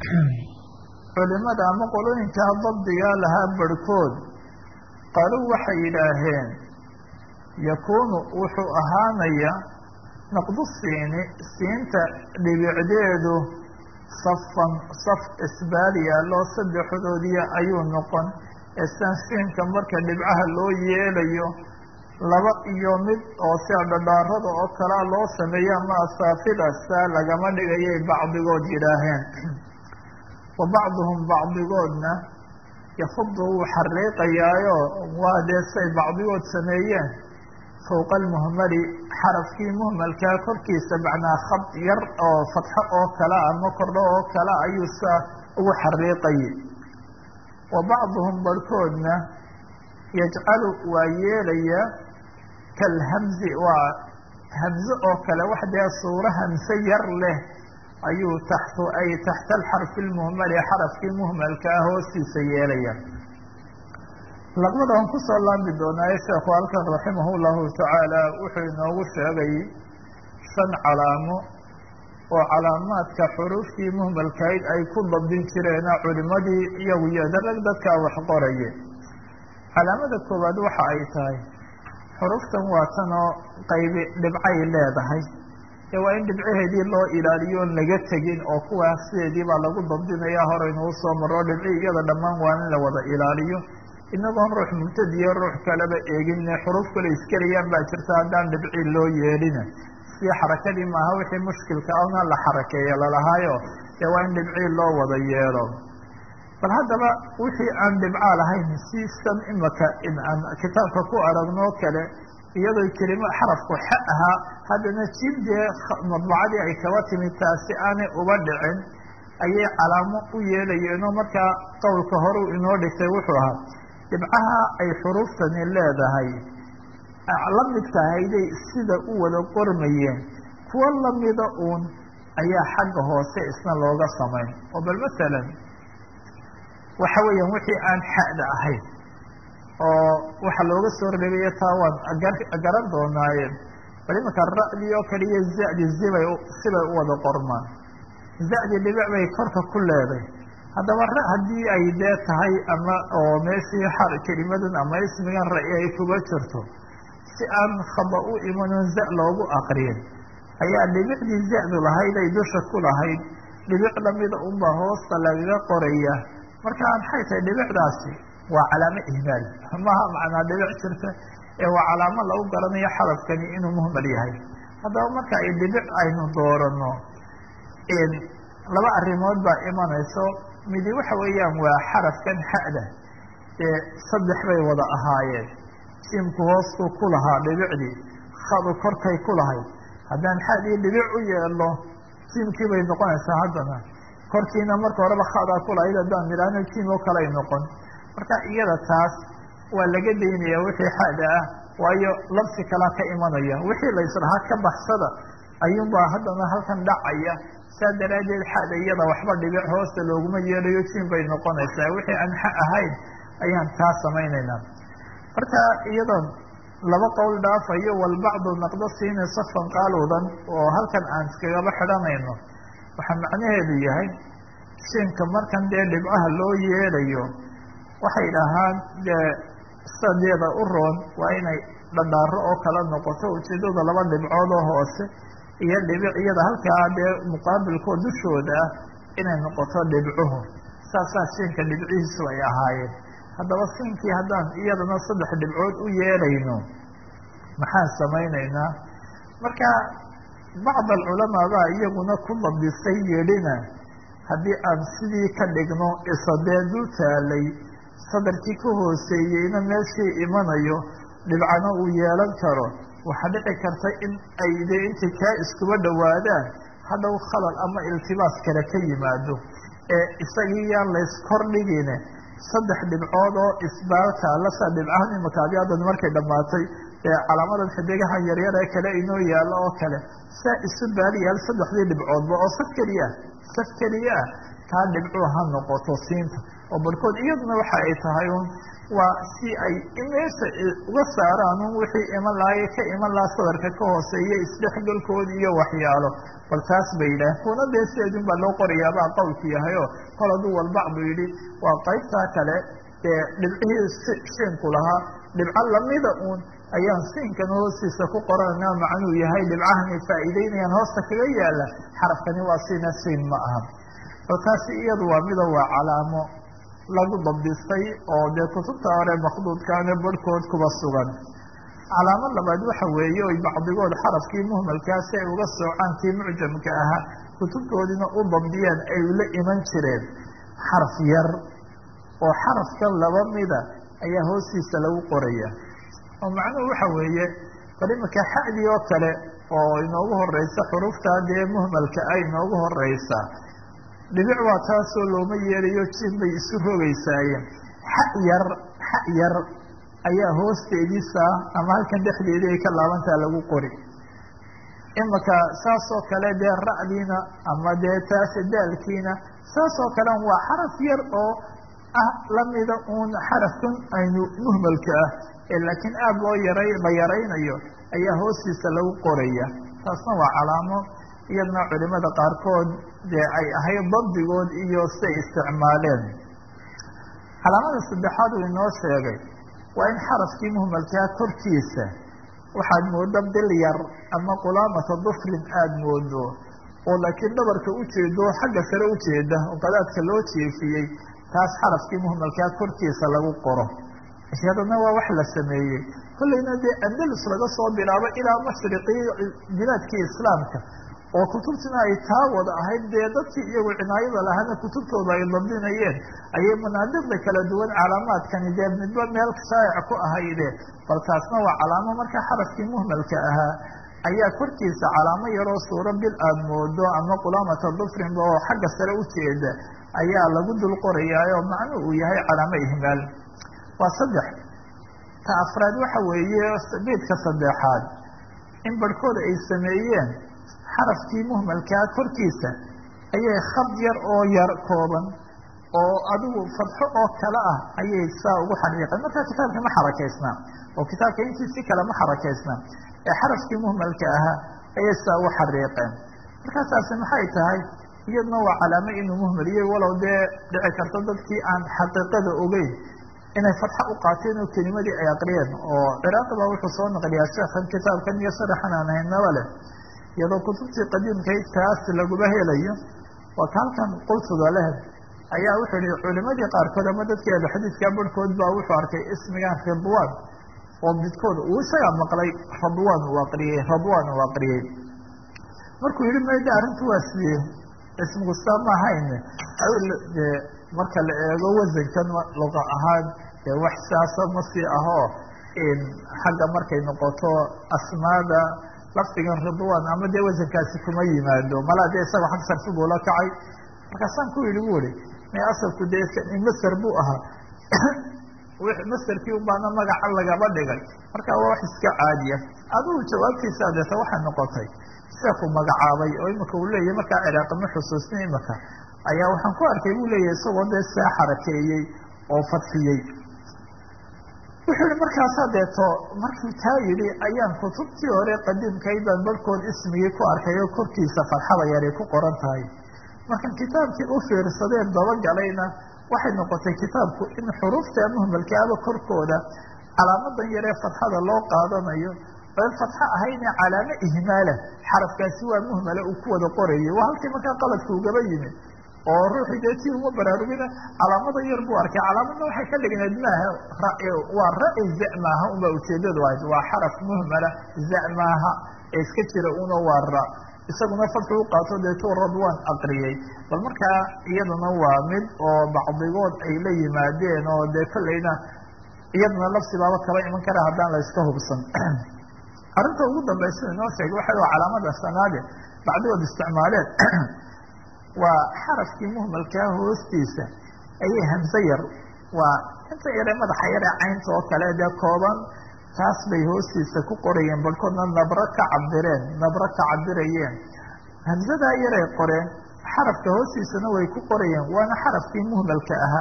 culimada ama qolooyinkaa dabdigaa lahaa barhkood qaaluu waxay yidhaaheen yakuunu wuxuu ahaanaya naqdu siini siinta dhibicdeedu safan saf isbaal yaallo saddexdoodiya ayuu noqon eesaan siinka marka dhibcaha loo yeelayo laba iyo mid oo sia dhadhaarada oo kalea loo sameeyo ama asaafidasa lagama dhigayay bacdigood yidhaaheen wa bacduhum bacdigoodna yafudu wuu xariiqayaayo waa dee say bacdigood sameeyeen fowqa almuhmali xarafkii muhmalkaa korkiisa macnaa khad yar oo fatxo oo kale ama kordho oo kale ayuu saa ugu xariiqayay wa bacduhum barhkoodna yajcalu waa yeelaya kalhamzi waa hamze oo kale wax dee suuro hamse yar leh ayuu taxtu ay taxta alxarfi lmuhmali xarafkii muhmalka ah hoostiisa yeelaya laqbada aan kusoo laami doonaayo sheekhu halkan raximah llahu tacaala wuxuu inoogu sheegay shan calaamo oo calaamaadka xuruuftii muhmalkayd ay ku dabdin jireena culimadii iyagu yodarag dadkaa wax qoraye calaamada koowaad waxa ay tahay xuruftan waa tanoo qaybi dhibcay leedahay ee waa in dhibcaheedii loo ilaaliyo on laga tegin oo kuwaas sideedii baa lagu dabdinaya horeynuu soo maro dhibci iyada dhammaan waa in la wada ilaaliyo inagoon ruux mubtadiyo ruux kaleba eegine xuruf kale iskelayaan baa jirta haddaan dhibci loo yeelina si xarakadii maaha wixii mushkilka ana la xarakeeya lalahaayo dee waa in dhibcii loo wada yeelo bal haddaba wixii aan dhibcaa lahayn sisan imaka in aan kitaabka ku aragnoo kale iyadoo kelimo xarafku xa ahaa haddana jib dee madbacadii ay kaba timid taasi aanay uba dhicin ayay calaamo u yeelayeenoo markaa qowlka horeu inoo dhigtay wuxuu ahaa dhibcaha ay xuruuftani leedahay la midkahayday sida u wada qormayeen kuwo lamida uun ayaa xagga hoose isna looga samayn oo bal masalan waxa weeyaan wixii aan xa'da ahayn oo waxa looga soo reebayo taa waan garan doonaaye bal imanka ra'dii oo kaliya zadi zibay sibay u wada qormaan zadi dhibic bay korka ku leeday haddaba ra haddii ay dee tahay ama oo meeshii xar kelimadan ama ismigan ra-i ay kuga jirto si aan khaba u imanon za loogu aqriyin ayaa dhibicdii zadu lahayd ay dusha ku lahayd dhibic lamida unbaa hoosta lagaga qoraya marka maxay tahay dhibicdaasi waa calaamo ihmaal maha macnaa dhibic jirta ee waa calaamo lagu garanayo xarafkani inuu muhmal yahay haddaba marka ay dhibic aynu doorano laba arrimood baa imanayso midi waxa weeyaan waa xarafkan xa'da ee saddex bay wada ahaayeen jiimku hoostuu ku lahaa dhibicdii khadu korkay ku lahayd haddaan xadii dhibic u yeelno jiimkii bay noqonaysaa haddana korkiina marka horeba khadaa ku lahayd haddaan nidhaahno jiim oo kaley noqon marka iyada taas waa laga daynaya wixii xada ah waayo labsi kalaa ka imanaya wixii la israhaa ka baxsada ayuunbaa haddana halkan dhacaya saa daraaddeed xada iyada waxba dhibic hoosta looguma yeelayo jiim bay noqonaysaa wixii aan xa ahayn ayaan taa samaynaynaa marka iyadoon laba qowl dhaafayo walbacdu naqdo siini safan qaaludan oo halkan aan iskagaba xidhanayno waxaa macnaheedu yahay siinka markan dee dhibcaha loo yeelayo waxay dhahaan dee sadeeda u roon waa inay dhadhaaro oo kala noqoto ujeedada laba dhibcood oo hoose iyo dhibic iyada halkaa dee muqaabilkoo dushooda ah inay noqoto dhibcuhu saasaa siinka dhibcihiisu ay ahaayeen haddaba siinkii haddaan iyadana saddex dhibcood u yeelayno maxaan samaynaynaa marka bacd alculamaa baa iyaguna ku dabdisay yidhina haddii aan sidii ka dhigno isadee dul taalay sadarkii ka hooseeyeyna meeshii imanayo dhibcana uu yeelan karo waxaa dhici karta in ay de intay kaa iskuba dhowaadaan hadhow khalal ama iltibaas kale ka yimaado ee isagii yaan layskordhigine saddex dhibcood oo isbaalka alasaa dhibcahan imaka adi haddan markay dhammaatay ee calaamadan xidigahan yaryar ee kale inoo yaallo oo kale saa isu baali yaal saddexdii dhibcoodba oo saf keliya saf keliya ah kaa dhibcuu ha noqoto siinta oo barhkood iyaduna waxa ay tahay un waa si ay meesha uga saaraan un wixii iman lahaye ka iman lahaa sadarka ka hooseeya isdhexgalkood iyo waxyaalo bal taas bay yidhaaheen kuna dee sideedun baa loo qorayaabaa qowlku yahay oo kol hadduu walbacdu yidhi waa qaybtaa kale dee dhibcihii shiinku lahaa dhibco lamida uun ayaan siinkan hoostiisa ku qoranayna macnuu yahay dhibcahani faa'iideynayaan hoosta kaga yaala xarafkani waa siina siin ma aha bal taasi iyadu waa mida waa calaamo lagu dabdistay oo dee kutubta hore makduudkaana barhkood kuba sugan calaamo labaad waxa weeye oy bacdigood xarafkii muhmalkaa si ay uga soocaan kii mucjamka ahaa kutubtoodina u dabdiyaan ay la iman jireen xaraf yar oo xarafkan laba mida ayaa hoostiisa lagu qoraya oo macnuhu waxa weeye bal iminka xadii oo kale oo inoogu horeysa xuruftaa dee muhmalka ah inoogu horeysa dhibic waa taasoo looma yeelayo jin bay isu rogaysaayeen xa yar xa yar ayaa hoosteediisa ama halkan dhexdeedii ay ka laabantaa lagu qori imika saasoo kale dee ra'diina ama dee taas daalkiina saasoo kale waa xaraf yar oo ah lamida uun xarafkan aynu muhmalka ah ee laakiin aada loo yaray la yaraynayo ayaa hoostiisa lagu qoraya taasna waa calaamo iyadna culimada qaarkood dee ay ahayd dabdigood iyo siay isticmaaleen calaamada saddexaad uu inoo sheegay waa in xarafkii muhmalkaa korkiisa waxaad moodo bil yar ama qulaamata dufrin aada moodo oo laakiin dhabarka ujeedo xagga sare ujeeda oo qadaadka loo jeefiyey taas xarafkii muhmalkaa korkiisa lagu qoro iyadana waa wax la sameeyey kollayna dee andalus laga soo bilaabo ilaa mashriqii bilaadkii islaamka oo kutubtina ay taa wada ahayd dee dadkii iyagu cinaayada lahaana kutubtooda ay dabdinayeen ayay manaadiqda kala duwan calaamaadkani dee midba meel shaa'ic ku ahayde bal taasna waa calaamo marka xarafkii muhmalka ahaa ayaa korkiisa calaamo yaroo suuro bil aada moodo ama qulaamata dufrinba oo xagga sare ujeeda ayaa lagu dul qorayaayo macnuu uu yahay calaamo ihmaal waa saddex ta afraad waxa weeye beedka saddexaad in barhkooda ay sameeyeen xarafkii muhmalkaa korkiisa ayay khad yar oo yar kooban oo adigu fadxo oo kale ah ayay saa ugu xariiqeen markaa kitaabka ma xarakaysnaa oo kitaabka intiisi kale ma xarakaysnaa ee xarafkii muhmalka ahaa ayay saa ugu xariiqeen markaasaasi maxay tahay iyaduna waa calaamo inuu muhmaliyey walow dee dhici karto dadkii aan xaqiiqada ogeyn inay fatxo u qaateen oo kelimadii ay aqriyeen oo ciraaqi baa wuxuu soo naqliyaa sheekhan kitaabkan iyo sharaxan aan haynaba leh iyadoo kutubtii qadiimkayd taas laguma helayo waa ka halkan qultuga leh ayaa wuxuu yihi culimadii qaarkood ama dadkii ahluxadiidka barhkood baa wuxuu arkay ismigan ridwan oo midkood uu isagaa maqlay radwan uu aqriyey radwan uu aqriyey markuu yihi mayda arrintu waa sidee ismigu saa ma ahayn de marka la eego wasankan luqa ahaan dee wax saasa ma sii ahoo xagga markay noqoto asmaada lafdigan ridwan ama dee wasankaasi kuma yimaado malaa dee isagoo xag sarfi buu la kacay markaasaan ku yihi bu ihi may asalku dee master buu ahaa masterkii ubaana magaca lagaba dhigay marka waa wax iska caadiya adigu jawaabtiisa adeeta waxay noqotay sheekhu magacaabay oo imika uu leeyahy markaa ciraaqi ma xusuusni imika ayaa waxaan ku arkay buu leeyahy isagoo dee saa xarakeeyey oo fadfiyey wuxuu yihi markaasaa deeto markuu taa yidhi ayaan kutubtii hore qadiimkayd baan barhkood ismigii ku arkay oo korkiisa farxada yaray ku qoran tahay markan kitaabkii u fiirsadeen dabagalayna waxay noqotay kitaabku in xuruufta muhmalkaaba korkooda calaamadan yaree fatxada loo qaadanayo oan fatxo ahayne calaamo ihmaala xarafkaasi waa muhmala uu ku wada qorayay waa halkii markaa qaladka ugaba yimid oo ruuxii dee tii uma baraarugina calaamada yar buu arkay calaamadna waxay ka dhigneed maaha waa ra- za maaha unbaa ujeedadu ahayd waa xaraf muhmala za maaha ee iska jira una waa ra isaguna fadxu u qaato deetuu radwan aqriyey bal markaa iyaduna waa mid oo bacdigood ay la yimaadeen oo dee kollayna iyaduna lafsibaaba kaba iman kara haddaan la iska hubsan arrinta ugu dambaysa inoo sheegay waxa waa calaamada sanaade bacdigood isticmaaleen waa xarafkii muhmalkaa hoostiisa ayay hamse yar waa inta yare madaxa yare caynta oo kale dee kooban taas bay hoostiisa ku qorayeen barhkoodna nabro ka cabireen nabro ka cabirayeen hamsadaa yaray qoreen xarafka hoostiisana way ku qorayeen waana xarafkii muhmalka ahaa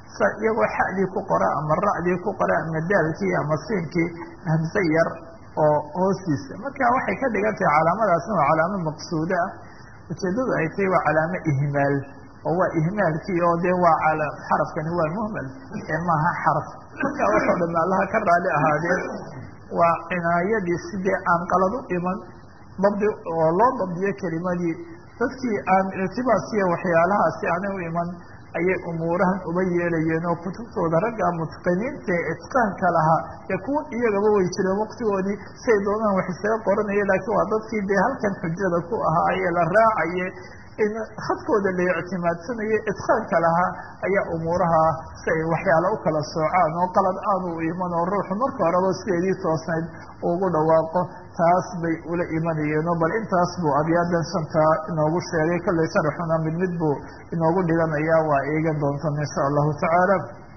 sa iyagoo xadii ku qora ama ra'dii ku qora ama daalkii ama siinkii hamse yar oo hoostiisa marka waxay ka dhigan tahay calaamadaasna waa calaamo maqsuudo ah ujeedadu ay tahay waa calaamo ihmaal oo waa ihmaalkii oo dee waa xarafkani waa muhmal ee maaha xaraf marka waxoo dham allaha ka raali ahaadeen waa cinaayadii sidee aan qalad u iman dabdi oo loo dabdiyo kelimadii dadkii aan irtibaasiya waxyaalahaasi aanay u iman ayay umuurahan uba yeelayeen oo kutubtooda ragga mutqiniinta ee itqaanka lahaa ee kuwa iyagaba way jireen waqtigoodii siay doonaan wax isaga qoranaya laakiin waa dadkii dee halkan xujada ku ahaa ee la raacaye in khadkooda la ictimaadsanaya itqaanka lahaa ayaa umuuraha si ay waxyaala u kala soocaan oo qalad aanu u iman oo ruuxu marka horeba sideedii toosnayd ugu dhawaaqo taas bay ula imanayeenoo bal intaas buu abyaadan shantaa inoogu sheegay kollay sharaxuna mid mid buu inoogu dhiganaya waa eegan doontan insha allahu tacaala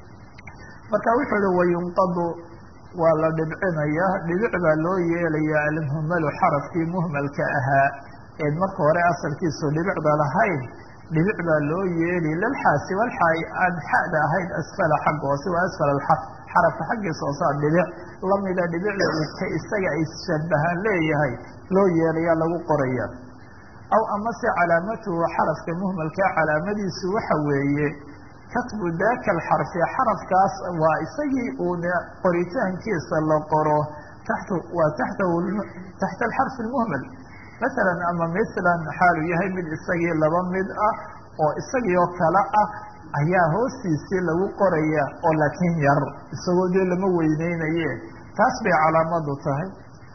marka wuxuu ihi wayunqadu waa la dhibcinayaa dhibic baa loo yeelayaa almuhmalu xarafkii muhmalka ahaa eed marka hore asalkiisu dhibicda lahayn dhibic baa loo yeeli lalxaasi walxaay aan xada ahayn asfala xagga hoose waa asfal alxarf xarafka xaggiisa hoosaa dhibic lamida dhibicda ka isaga ay shabahaan leeyahay loo yeelayaa lagu qoraya aw amase calaamatuhu xarafka muhmalkaa calaamadiisu waxa weeye katbu daka alxarfi xarafkaas waa isagii uun qoritaankiisa la qoro taxtu waa taxtahu taxta alxarfi almuhmal masalan ama mislan xaalu yahay mid isagii laba mid ah oo isagii oo kale ah ayaa hoostiisii lagu qoraya oo laakiin yar isagoo dee lama weyneynaye taas bay calaamadu tahay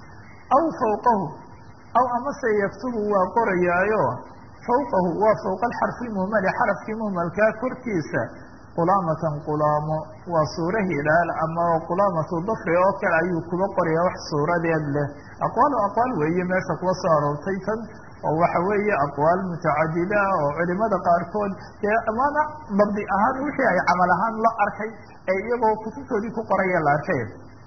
aw fawqahu aw amase yaktubu waa qorayaayo fawqahu waa fawqa alxarfi lmuhmali xarafkii muhmalkaa korkiisa qulaamatan qulaamo waa suura hilaal ama qulaamatu dafri oo kale ayuu kuba qoraya wax suuradeed leh aqwaal aqwaal weeye meesha kuwa soo aroortay tan oo waxa weeye aqwaal mutacadida oo culimada qaarkood dee amaana dabdi ahaan wixii ay camal ahaan la arkay ee iyagoo kutubtoodii ku qoraya la arkay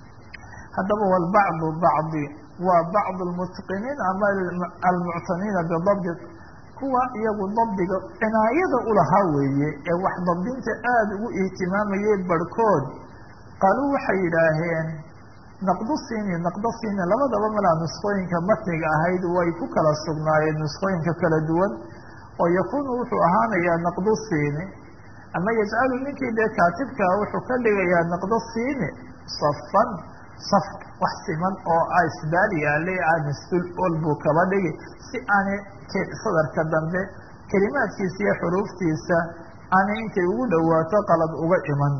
haddaba walbacdu bacdi waa bacd lmutqiniin ama almuctaniina bidabdi kuwa iyagu dabdiga cinaayada ulahaa weeye ee wax dabdinta aada ugu ihtimaamayay barhkood qaaluu waxay yidhaaheen naqdu siini naqdo siini labadaba malaa nusqooyinka matniga ahayd way ku kala sugnaayeen nusqooyinka kala duwan oo yakuunu wuxuu ahaanayaa naqdu siini ama yajcalu ninkii dee kaatibkaa wuxuu ka dhigayaa naqdo siini safan saf wax siman oo isbaal yaalay aan isdul ol buu kaba dhigi si aanay sadarka dambe kelimaadkiisa iyo xuruuftiisa aanay intay ugu dhowaato qalad uga iman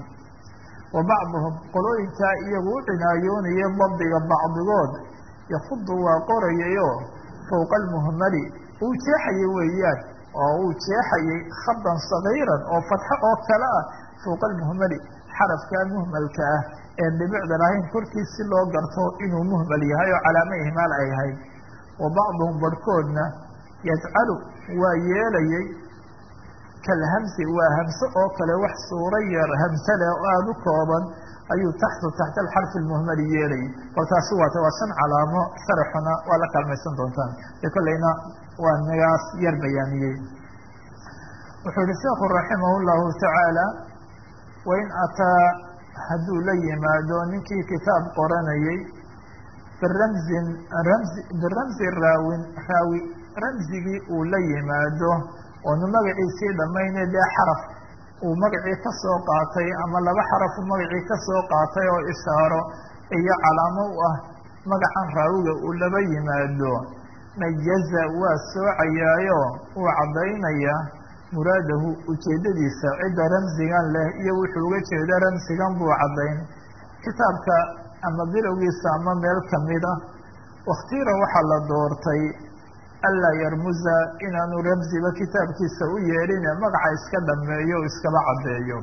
wa bacduhum qolooyinkaa iyagu u cinaayoonaya dabdiga bacdigood yakudu waa qorayayo fowqa almuhmali uu jeexayay weeyaan oo uu jeexayay khadan sagiiran oo fatxo oo kale ah fowqa almuhmali xarafkaa muhmalka ah een dhibicda lahayn korkiis si loo garto inuu muhmal yahay oo calaamo ihmaal ay ahayd wa bacduhum barhkoodna yajcalu waa yeelayay kalhamsi waa hamse oo kale wax suuro yar hamse leh oo aada u kooban ayuu taxtu taxta alxarfi almuhmali yeelayay bal taasi waata waa shan calaamo sharaxuna waa la kaalmaysan doontaan de kollayna waa nagaas yar bayaaniyey wuxuu yihi sheekhu raximah llahu tacaala wain ataa hadduu la yimaado ninkii kitaab qoranayay biramzin ramzi biramzi raawin raawi ramzigii uu la yimaado oonu magaciisii dhammayne dee xaraf uu magacii ka soo qaatay ama laba xaraf uu magacii ka soo qaatay oo ishaaro iyo calaamo u ah magacan raawiga uu laba yimaado mayaza waa soocayaayo uu caddaynaya muraadahu ujeeddadiisa cidda ramsigan leh iyo wuxuu uga jeeda ramsigan buu caddayn kitaabka ama bilowgiisa ama meel kamid a wakhtiira waxaa la doortay anlaa yarmuza inaanu ramsiba kitaabkiisa u yeedhine magaca iska dhameeyo o iskaba caddeeyo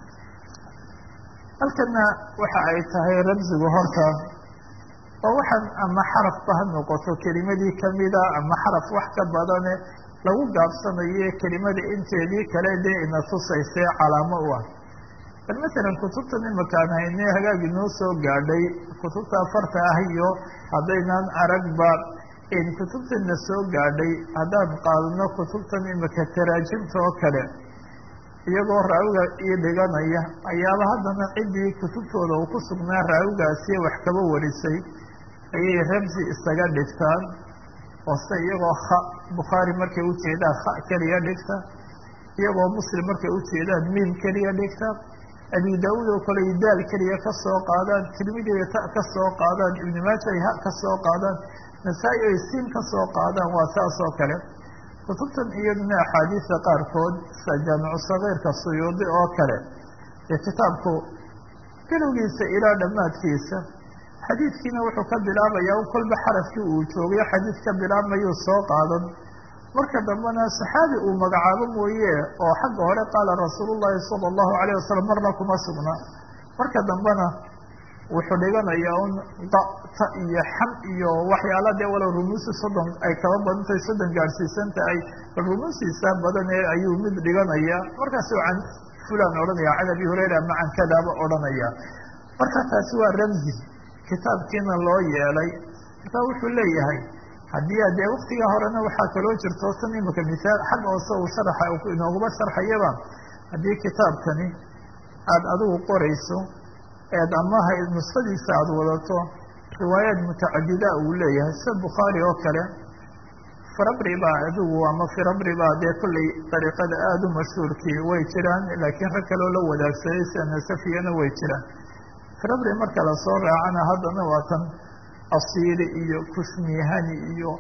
halkana waxa ay tahay ramsigu horta oo waxaan ama xarafba ha noqoto kelimadii kamida ama xaraf wax ka badane lagu gaabsanayo kelimada inteedii kale dee ina tusaysee calaamo u ah bal masalan kutubtan imakaan hayne hagaag inoo soo gaadhay kutubta afarta ah iyo haddaynan aragba kutubtana soo gaadhay haddaan qaadano kutubtan imika taraajimta oo kale iyagoo raawiga ii dhiganaya ayaaba haddana ciddii kutubtooda uu ku sugnaa raawigaasiyo wax kaba warisay ayay ramsi isaga dhigtaan oo se iyagoo kha bukhaari markay ujeedaan kha keliya dhigta iyagoo muslim markay ujeedaan miim keliya dhigta abi daauud oo kale ay daal keliya ka soo qaadaan tirmidi ay ta ka soo qaadaan ibnu maaja ay ha ka soo qaadaan nasaa-i ay siin ka soo qaadaan waa saas oo kale kutubtan iyaduna axaadiista qaarkood sida jaamicu sagiirka suyuudi oo kale ee kitaabku bilowgiisa ilaa dhammaadkiisa xadiidkiina wuxuu ka bilaabayaa kolba xarafkii uu joogayo xadiid ka bilaabmayuu soo qaadan marka dambena saxaabi uu magacaabo mooye oo xagga hore qaala rasuulullahi sala allahu alayh wasalam marna kuma sugna marka dambena wuxuu dhiganayaa un data iyo xam iyo waxyaala dee walow rumuusi soddon ay kaba badantahay soddon gaadhsiisan tahay bal rumuusiisa badan ee ayuu mid dhiganaya markaasu can fulan odhanaya can abi hurayra ama can kadaaba odhanaya marka taasi waa ramzi kitaabkiina loo yeelay marka wuxuu leeyahay haddii a dee waktigaa horena waxaa kaloo jirto tan imika misaal xag hoose uu sharaxa inooguma sharxayaba haddii kitaabkani aada adigu qorayso eed amaha nuskhadiisa aada wadato riwaayaad mutacadida uu leeyahay sida bukhaari oo kale firabri baa adigu ama firabri baa dee kollay dariiqada aada u mashhuurkii way jiraan laakiin rag kaloo la wadaagsaday sida nasafiyana way jiraan firabri marka lasoo raacana haddana waa tan asiili iyo kushmihani iyo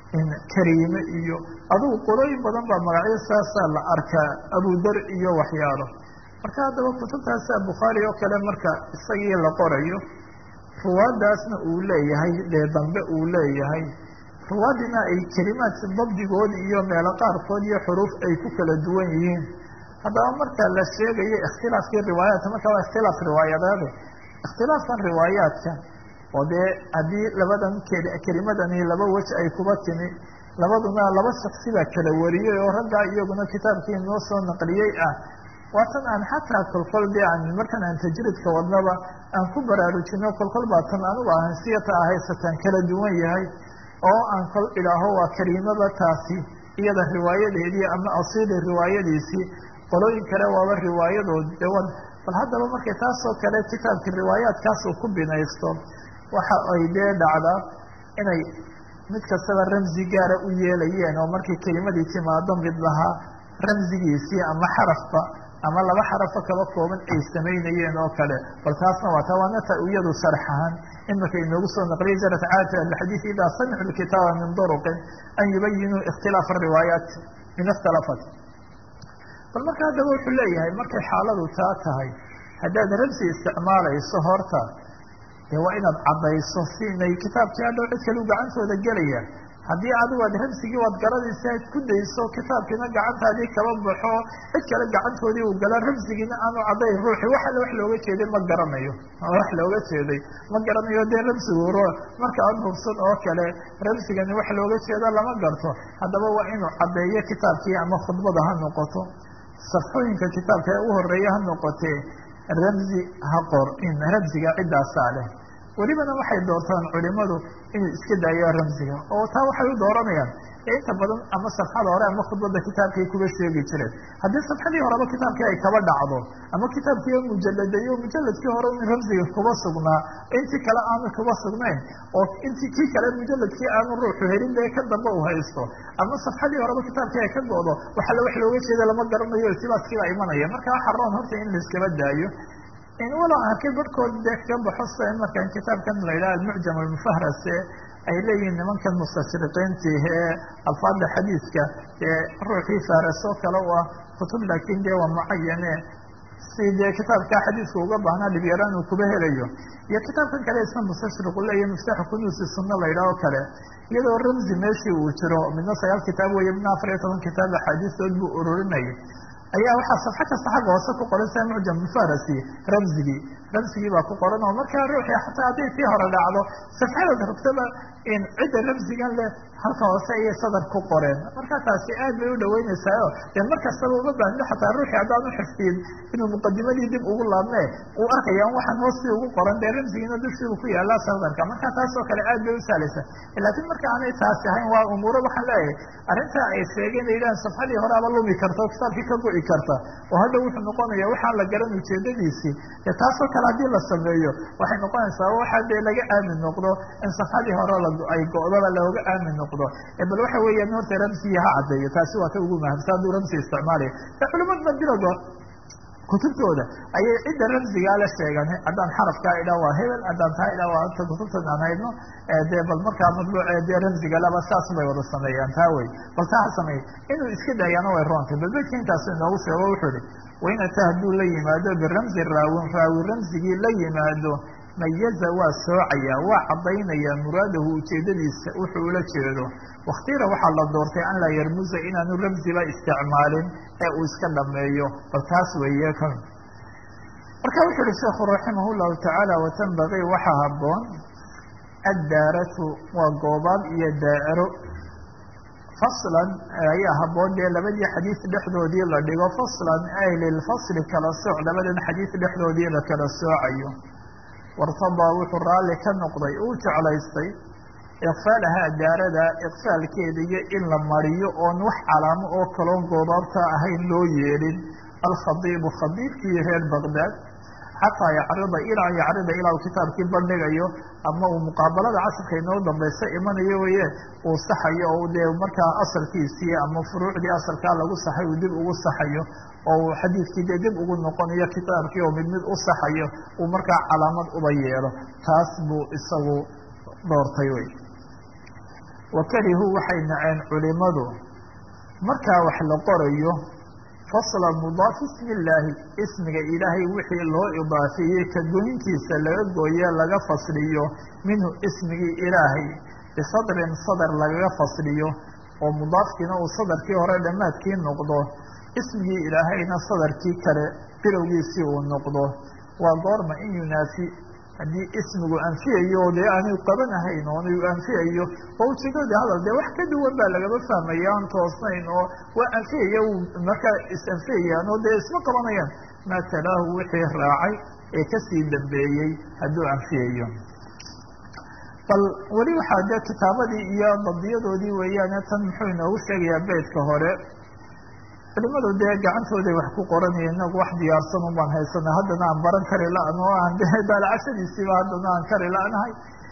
kariime iyo adigu qolooyin badan baa magacyo saasaa la arkaa abudar iyo waxyaalo marka haddaba kutubtaasa bukhaari oo kale marka isagii la qorayo ruwaadaasna uu leeyahay dee dambe uu leeyahay ruwaadina ay kelimaadka dabdigood iyo meelo qaarkood iyo xuruuf ay ku kala duwan yihiin haddaba marka la sheegayo ikhtilaafkii riwaayaadka marka waa ikhtilaaf riwaayadeeda ikhtilaafkan riwaayaadka oo dee haddii labadan kelimadani laba wej ay kuba timi labaduna laba shaksibaa kala wariyey oo raggaa iyaguna kitaabkii noo soo naqliyey ah waa tan aan xataa kolkol dee aan markan aan tajridka wadnaba aan ku baraarujino kolkol baa tan anugu ahan siyata ahaysataan kala duwan yahay oo aan kol idhaaho waa kariimada taasi iyada riwaayadeedii ama asiili riwaayadiisii qolooyin kale waaba riwaayadood dewan bal haddaba markay taasoo kale kitaabka riwaayaadkaas uu ku binaysto waxa ay dee dhacdaa inay mid kastaba ramzi gaara u yeelayeen oo markay kelimadii timaado mid lahaa ramzigiisii ama xarafba ama laba xarafo kaba kooban ay samaynayeen oo kale bal taasna waa ta waana ta iyadu sharx ahaan imika inoogu soo naqliyay jarat caadati alxadiid idaa samicuu lkitaaba min duruqin an yubayinuu ikhtilaaf ariwaayaat min ikhtalafat bal marka haddaba wuxuu leeyahay markay xaaladu taa tahay haddaad ramsi isticmaalayso horta dee waa inaad caddayso si inay kitaabkii hadhow cid kale u gacantooda gelaya haddii adigu aad ramsigii waad garadaysa aad ku dayso kitaabkiina gacantaadii kaba baxo cid kale gacantoodii uu gala ramsigiina aanu caddayn ruuxi wax alle wax looga jeeday ma garanayo wax looga jeeday ma garanayo dee ramsigu ro marka aan hubsan oo kale ramsigani wax looga jeeda lama garto haddaba waa inuu caddeeyo kitaabkii ama khudbada ha noqoto safxooyinka kitaabka ee u horeeya ha noqotee ramzi ha qor in ramsiga ciddaasaa leh welibana waxay doortaan culimadu inuu iska daayo ramsiga oo taa waxay u dooranayaan inta badan ama safxada hore ama khudbada kitaabkay kuba sheegi jireen haddii safxadii horeba kitaabkii ay kaba dhacdo ama kitaabkii mujalladayo mujaladkii hore in ramsiga kuba sugnaa intii kale aanu kuba sugnayn oo intii kii kale mujaladkii aanu ruuxu helin dee ka dambe u haysto ama safxadii horeba kitaabkii ay ka go'do waxale wax looga jeeda lama garanayo iltibaaskiibaa imanaya marka waxa roon horta in laiskaba daayo walow arkay barhkood dee ka baxo sida markan kitaabkan la yidhaha almucjam almufahrase ay leeyihiin nimankan mustashriqiintii ee alfaada xadiiska ee ruuxii fahrasoo kale u ah kutub laakiin dee waa mucayane si dee kitaabka xadiiska uga baahnaa dhibyaraan uu kuba helayo iyo kitaabkan kale isna mustashriqu leeyahy miftaaxu kunuusi sunna la yidhaho kale iyadoo ramzi meeshii uu jiro midna sagaal kitaab weeye midna afar iyo toban kitaab axaadiistood buu ururinayay ayaa waxaa safxo kasta xagga hoose ku qoran sida mucjam mufarasi ramzigii ramsigii baa ku qoran oo markaa ruuxii xataa hadday tii hore dhacdo safxadaad rabtaba in cidda ramsigan leh halka hoose ayay sadar ku qoreen marka taasi aad bay u dhaweynaysaa dee mar kastaba uma baahno xataa ruuxii haddaan uxifdiyin inuu muqadimadii dib ugu laabme uu arkaya waxaan hoostii ugu qoran dee ramsigiina dushiibu ku yaallaa sadarka marka taasoo kale aad bay u sahlaysaa laakiin marka aanay taasi ahayn waa umuuro waxaan leeyahay arrintaa ay sheegeen ay yidhahan safxadii horeaba lumi karta oo kitaabkii ka go'i karta oo hadda wuxuu noqonaya waxaan la garan ujeedadiisii dee taasoo kale haddii la sameeyo waxay noqonaysaa waxaa dee laga aamin noqdo in safxadii hore ay go'daba looga aamin noqdo bal waxa weeyaan horta ramsigii ha caddeeyo taasi waa ta ugu mahamsa hadduu ramsi isticmaalaya e culimadna bilogo kutubtooda ayay cidda ramsigaa la sheegan haddaan xarafkaa idhaa waa hebel haddaan taa idhaa waa ta kutubtan aan haydno dee bal markaa madbuuce dee ramsiga laba saas bay wada sameeyaan taa wey bal taa ha sameey inuu iska daayaana way roontay bal bedka intaas inoogu sheego wuxuu ihi wainata hadduu la yimaado biramsi raawin raawi ramsigii la yimaado mayaza waa soocaya waa caddaynaya muraadahu ujeedadiisa wuxuu ula jeedo waktira waxaa la doortay an laa yarmuza inaanu ramsiba isticmaalin ee uu iska dhameeyo bal taas weeye kan marka wuxu uhi sheekhu raximah llahu tacaala watanbagii waxaa haboon addaaratu waa goobaab iyo daa'iro faslan ayaa haboon dee labadii xadiis dhexdoodii la dhigo faslan ay lilfasli kala sooc labadan xadiis dhexdoodii la kala soocayo wartadaa wuxuu raalli ka noqday uu jeclaystay iqfaalahaa daarada iqfaalkeeda iyo in la mariyo oon wax calaamo oo kaloon goobaabta ahayn loo yeelin alkhadiibu khadiibkii reer baqdaad xataa yacrida ilaa yacrida ilaa uu kitaabkii bandhigayo ama uu muqaabalada casirka inoo dambaysa imanayo weye uu saxayo oo dee markaa asalkiisii ama furuucdii asalkaa lagu saxay uu dib ugu saxayo oo uu xadiidkii dee dib ugu noqonayo kitaabkii oo mid mid u saxayo uu markaa calaamad uba yeelo taas buu isagu doortay wey wakarihuu waxay naceen culimadu markaa wax la qorayo fasla mudaaf ismi illaahi ismiga ilaahay wixii loo idaafeeyey ka goyntiisa laga gooye laga fasliyo minhu ismigii ilaahay bisadrin sadar lagaga fasliyo oo mudaafkiina uu sadarkii hore dhammaadkii noqdo ismigii ilaahayna sadarkii kale bilowgiisii uu noqdo waa goorma in yunaafi haddii ismigu anfiyayo dee aanu qabanahayn oonu anfiyayo oo ujeedada hadal dee wax ka duwan baa lagaba fahmaya aan toosnayn oo waa anfiyaya markaa is-anfiyayaan oo dee isma qabanayaan maa talaahu wixii raacay ee kasii dambeeyey hadduu anfiyayo bal weli waxaa dee kitaabadii iyo badiyadoodii weeyaane tan muxuu inoogu sheegayaa beydka hore culimadu dee gacantooday wax ku qoranaya inagu wax diyaarsan un baan haysana haddana aan baran kari la-an oo aan de daalacashadiisiiba haddana aan kari la-nahay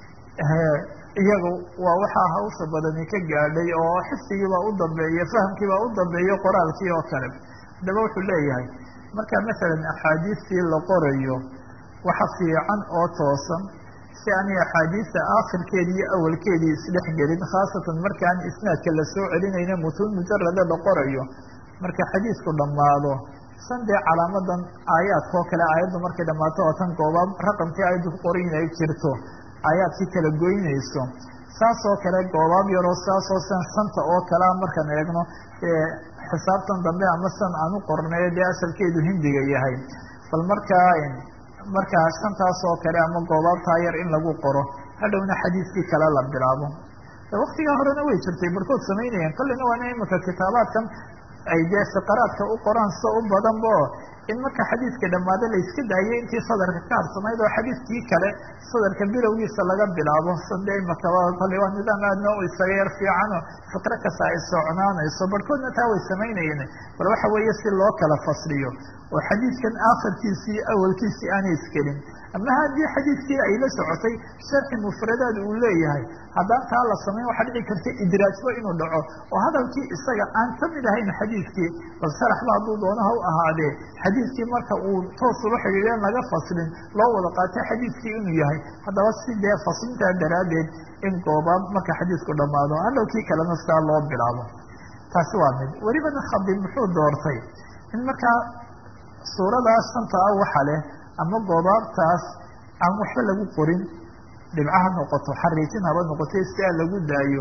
iyagu waa waxaa hawsha badani ka gaadhay oo xifdigiibaa u dambeeya fahamkiibaa u dambeeya qoraalkii oo kale haddaba wuxuu leeyahay marka masalan axaadiistii la qorayo waxa fiican oo toosan si aanay axaadiista aakhirkeedii iyo awalkeedii isdhex gelin khaasatan markaan isnaadka lasoo celinayna mutuun mujarada la qorayo marka xadiisku dhammaado san dee calaamadan aayaadkao kale aayaddu markay dhammaato oo tan goobaab raqamkii aayaddu ku qoran in ay jirto aayaadkii kala goynayso saas oo kale goobaab yaroo saasoo san shanta oo kalea markaan eegno xisaabtan dambe ama san aan u qornay dee asalkeedu hindiga yahay bal markaa markaa shantaas oo kale ama goobaabtaa yar in lagu qoro hadhowna xadiiskii kale la bilaabo waktigaa horena way jirtay barkood samaynayeen kollina waana imika kitaabaadkan ay dee fiqaraadka u qoraan sida u badanbo in marka xadiidka dhammaado la iska daayay intii sadarka ka harsanayd oo xadiidkii kale sadarka bilowgiisa laga bilaabo sade imakaba kolley waa nidaam aadna u isaga yar fiicano fiqro kasta ay socnaanayso barhkoodna taa way samaynayeen bal waxa weeye si loo kala fasliyo oo xadiidkan aakhirkiisii awalkiisii aanay iskelin ama haddii xadiidkii ay la socotay sharxi mufradaad uu leeyahay haddaan taa la samayn waxaa dhici karta idraajba inuu dhaco oo hadalkii isaga aan ka mid ahayn xadiidkii bal sharaxba hadduu doono ha u ahaadee xadiidkii marka uu toos ula xidhiideen laga faslin loo wada qaatay xadiidkii inuu yahay haddaba si dee faslintaa daraaddeed in goobaab marka xadiidku dhammaado hadhowkii kalena sidaa loo bilaabo taasi waa mid welibana khadib muxuu doortay in markaa suuradaas shanta ah waxa leh ama goobaabtaas aan waxba lagu qorin dhibcaha noqoto xariijin haba noqotay si aa lagu daayo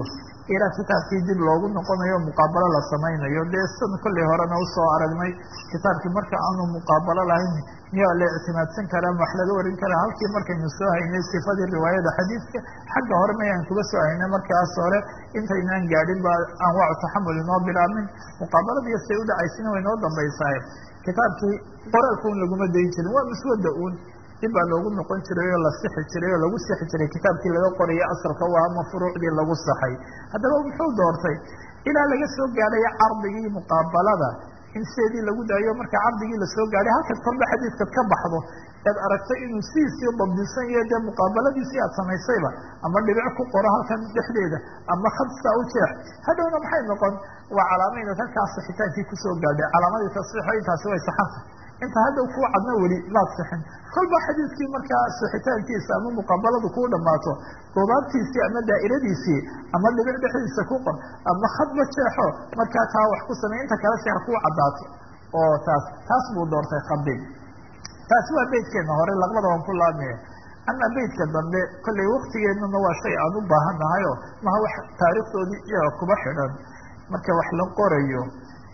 ilaa kitaabkii dib loogu noqonayo muqaabalo la samaynayo dee san kollay horena usoo aragnay kitaabkii marka aanu muqaabalo lahayn miyaa la ictimaadsan karaa ma wax laga warin karaa halkii markaynu soo haynay sifadii riwaayada xadiidka xagga hore mayaan kuga soo haynay markaas hore intaynaan gaadhin ba anwaacu taxamul inoo bilaabmin muqaabaladiiyo say u dhacaysina way noo dambaysaay kitaabkii qoraalka un laguma dayn jirin waa muswada uun dib baa loogu noqon jiray oo la sixi jiray oo lagu sixi jiray kitaabkii laga qoraya asalka u ama furuucdii lagu saxay haddaba muxuu doortay ilaa laga soo gaadhay cardigii muqaabalada in seedii lagu daayo marka cardigii lasoo gaadhay halkaad kolba xadiidkaad ka baxdo ead aragtay inuu sidiisii dabdisan yahe dee muqaabaladiisii aad samaysayba ama dhibic ku qoro halkan dhexdeeda ama khadsaa u jeex hadhowna maxay noqon waa calaamayna halkaa sixitaankii kusoo gaadhay calaamadii tasxiixo intaasi way saxanta inta hadda ku cadna weli maad sixin kolba xadiidkii markaa sixitaankiisa ama muqaabaladu kuu dhammaato goobaabtiisii ama daa'iradiisii ama dhibic dhexdiisa ku qor ama khadba jeexo markaa taa wax ku samey inta kale si ha kuu caddaato oo taas taas buu doortay khabig taasi waa beydkeena hore laqbada waan ku laabmaya ama beydka dambe kollay waktigeennuna waa shay aan u baahan nahayo maha wax taariikhdoodii iyaga kuba xidhan marka wax la qorayo